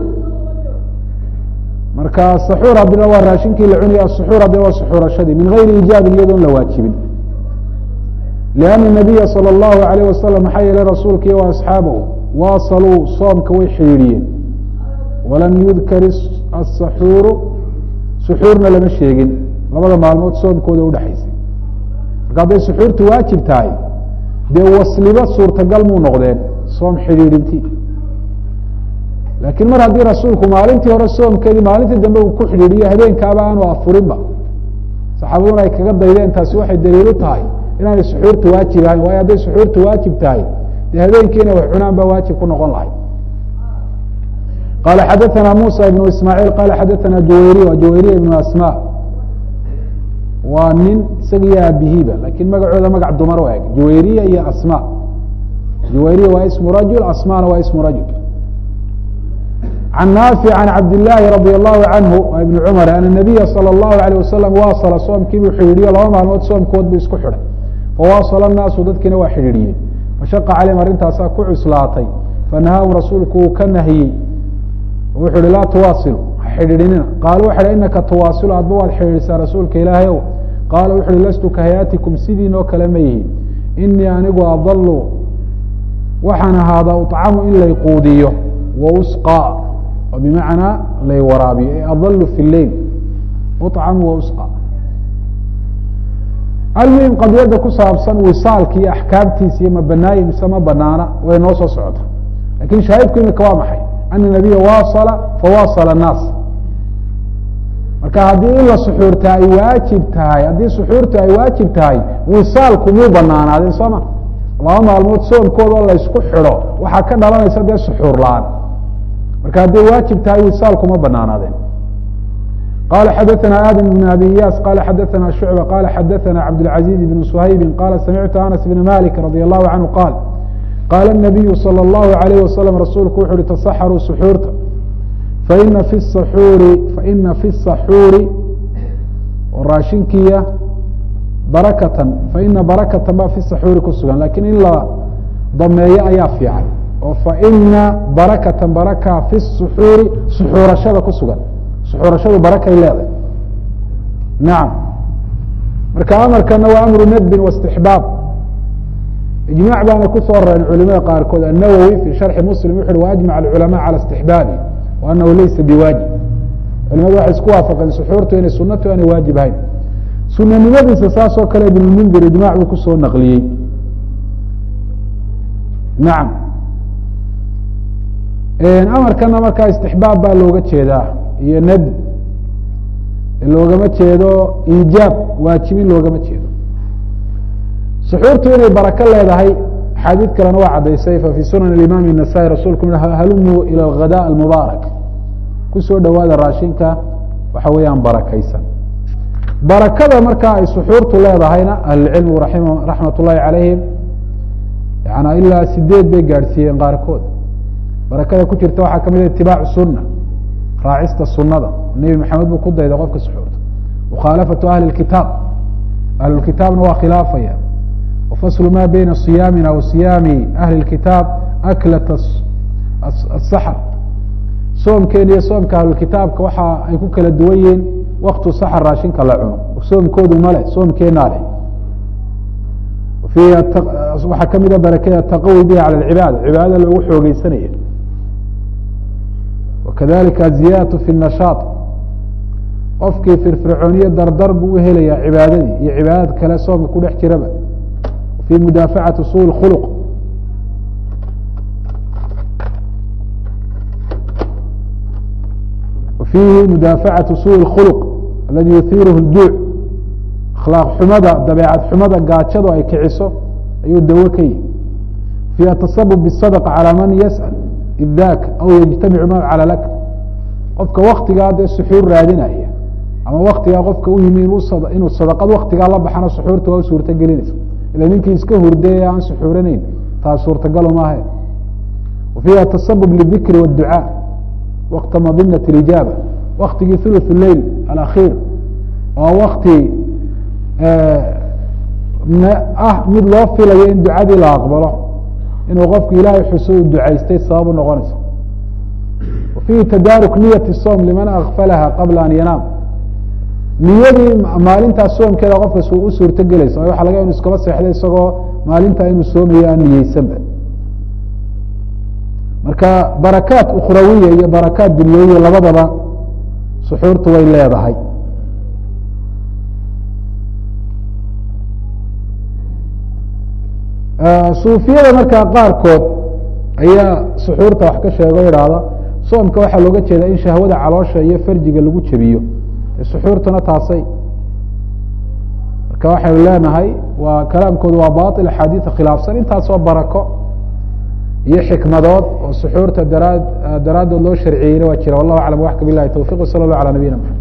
marka saxuur haddina waa raashinkii la cunaya asuxuur haddina waa suxuurashadii min gayri ijaabin iyadoon la waajibin لأن النabiya slى الlahu عalيه waslم maxaa yeelay rasuulka iyo asxaabahu waasaluu soomka way xidhiidhiyeen walam yudkar asaxuuru suxuurna lama sheegin labada maalmood soomkooda udhexaysay marka hadday suxuurtu waajib tahay dee wasliba suurtagal muu noqdeen soom xidhiidhintii laakiin mar haddii rasuulku maalintii hore soomkeedii maalintii dambe uu ku xidhiidhiyo habeenkaaba aanu afurinba saxaabaduna ay kaga daydeen taasi waxay daliilu tahay inaanay suxuurtu waajib ahayn waayo hadday suxuurtu waajib tahay dee habeenkiina wax cunaan baa waajib ku noqon lahay qala xadaثna musa ibn ismaaعiil qala xadaثna jawayriy jawayriya ibn asma waa nin isaga iyo aabihiiba lakin magacooda magac dumar u eg jawayriya iyo asma jawayriya waa ismu rajul asmana waa ismu rajul can naafic can cabdillaahi radi allahu canhu waa ibni cumar an nabiya salى اllahu alيyه wasalam waasala soomkii buu xidhiidhiyo laba maalmood soomkood buu isku xidhay fawaasala naasu dadkiina waa xidhiidhiyeen fashaqa calayhim arrintaasaa ku cuslaatay fanahaahum rasuulku uu ka nahiyey wuxu uhi laa tuwaasilu ha xidhiidhinina qaala waxa hi inaka tuwaasilu adba waad xidhiidhisaa rasuulka ilaahay ow qaala wuxu uhi lastu ka hayaatikum sidiinoo kale ma yihi inii anigu adalu waxaan ahaadaa uطcamu in lay quudiyo wa usqa oo bimacnaa lay waraabiyo e adalu fi lleil uطcamu wa usqa almuhim qadiyadda ku saabsan wisaalka iyo axkaamtiisa iyo ma banaaye mise ma banaana way noo soo socota lakin shaahidku imika waa maxay ana nabiya waasala fawaasala annaas marka haddii in la suxuurta ay waajib tahay haddii suxuurta ay waajib tahay wisaalku muu banaanaadeen soo ma laba maalmood soomkoodoo laysku xidho waxaa ka dhalanaysa dee suxuur la-aan marka hadday waajib tahay wisaalku ma banaanaadeen qala xadaثna adam بn abi iyas qala xadaثna shucba qala xadaثna cabdالcaزiز بn shaybi qala samictu anas bn malik radي الlahu canhu qaal qaala الnabiyu salى الlahu عalayh wasalam rasuulku wuxu uhi tasaxaruu suxuurta faina fi saxuuri faina fi saxuuri oo raashinkiya barakatan faina barakatan ba fi saxuuri ku sugan lakin in la dameeyo ayaa fiican oo faina barakatan baraka fi suxuuri suxuurashada ku sugan suxuurashadu barakay leedahay nacam marka amarkana waa amru nadbin waاstixbaab ijmac baana kusoo rareen culimada qaarkood الnawowi fi sharxi muslim wuxu uhi waajmac اculamaء calى اstixbaabi wa anahu laysa biwaajib culimadu waxay isku waafaqeen suxuurtu inay sunatu aanay waajib ahayn sunanimadiisa saas oo kale ibn mundir ijmac buu kusoo naqliyey nacam amarkana markaa istixbaab baa looga jeedaa iyo nadb loogama jeedo iijaab waajibin loogama jeedo suxuurtu inay barako leedahay axaadiid kalena waa caddaysay fa fii sunan imaam النasaa'i rasuulku halumuu ilى اghadاء اmubaarak kusoo dhowaada raashinka waxa weeyaan barakaysan barakada markaa ay suxuurtu leedahayna ahlulcilmigu raxmat ullahi calayhim yana ilaa sideed bay gaadhsiiyeen qaarkood barakada ku jirta waxaa kamid itibaacu suna raacista sunada nebi maxamed buu ku dayday qofka suxuurta mukhaalafatu ahli kitaab ahlulkitaabna waa khilaafaya wafaslu ma beyna siyaamina wa siyaami ahli kitaab aklat asaxr soomkeena iyo soomka ahlulkitaabka waxa ay ku kala duwan yihiin waktu saxr raashinka la cuno soomkoodu male soomkeenaa leh waxaa kamida barakada taqawi biha calى cibaada cibaadada loogu xoogeysanaya wakadalika aziyadatu fi الnashaaط qofkii firfircooniyo dardar buu uhelayaa cibaadadii iyo cibaadad kale soomka ku dhex jiraba fi mudaafacati su اkhulq fiihi mudaafacaةu su اkhulq aladi yuhiiruhu اljuuc akhlaaq xumada dabeecad xumada gaajadu ay kiciso ayuu dawo ka yihi fi atasabub bالsadqa calى man yasأl id dak aw yجtamicu ma calى lak qofka waktigaa dee suxuur raadinaya ama waktigaa qofka u yimi inuu sadaqad waktigaa la baxana suxuurta waa u suurto gelinaysa ila ninkii iska hurday aan suxuuranayn taas suurtagalo maahe fiiha tasabub lidikri wاducaa wakta madinaة اijaaba waktigii thuluث leil alakhiir waa wakti ah mid loo filayo in ducadii la aqbalo inuu qofku ilaahay xuso u ducaystay sabab u noqonayso fiihi tadaaruk niyati som liman akfalaha qabla an yanaam niyadii maalintaas soomkeeda qofkas u suurto gelaysa waxa laga inu iskaba seexday isagoo maalintaa inuu soomayo aan niyeysanba marka barakaat ukhrawiya iyo barakaat dunyawiya labadaba suxuurtu way leedahay suufiyada markaa qaarkood ayaa suxuurta wax ka sheego idhaahda soomka waxaa looga jeedaa in shahwada caloosha iyo farjiga lagu jebiyo suxuurtuna taasay marka waxaynu leenahay waa kalaamkoodu waa bail axaadiia khilaafsan intaasoo barako iyo xikmadood oo suxuurta daraa daraaddood loo sharciyeyna waa jira wallahu aclam waxka bilahi towfiq wsala allah alى nabiyina mxamed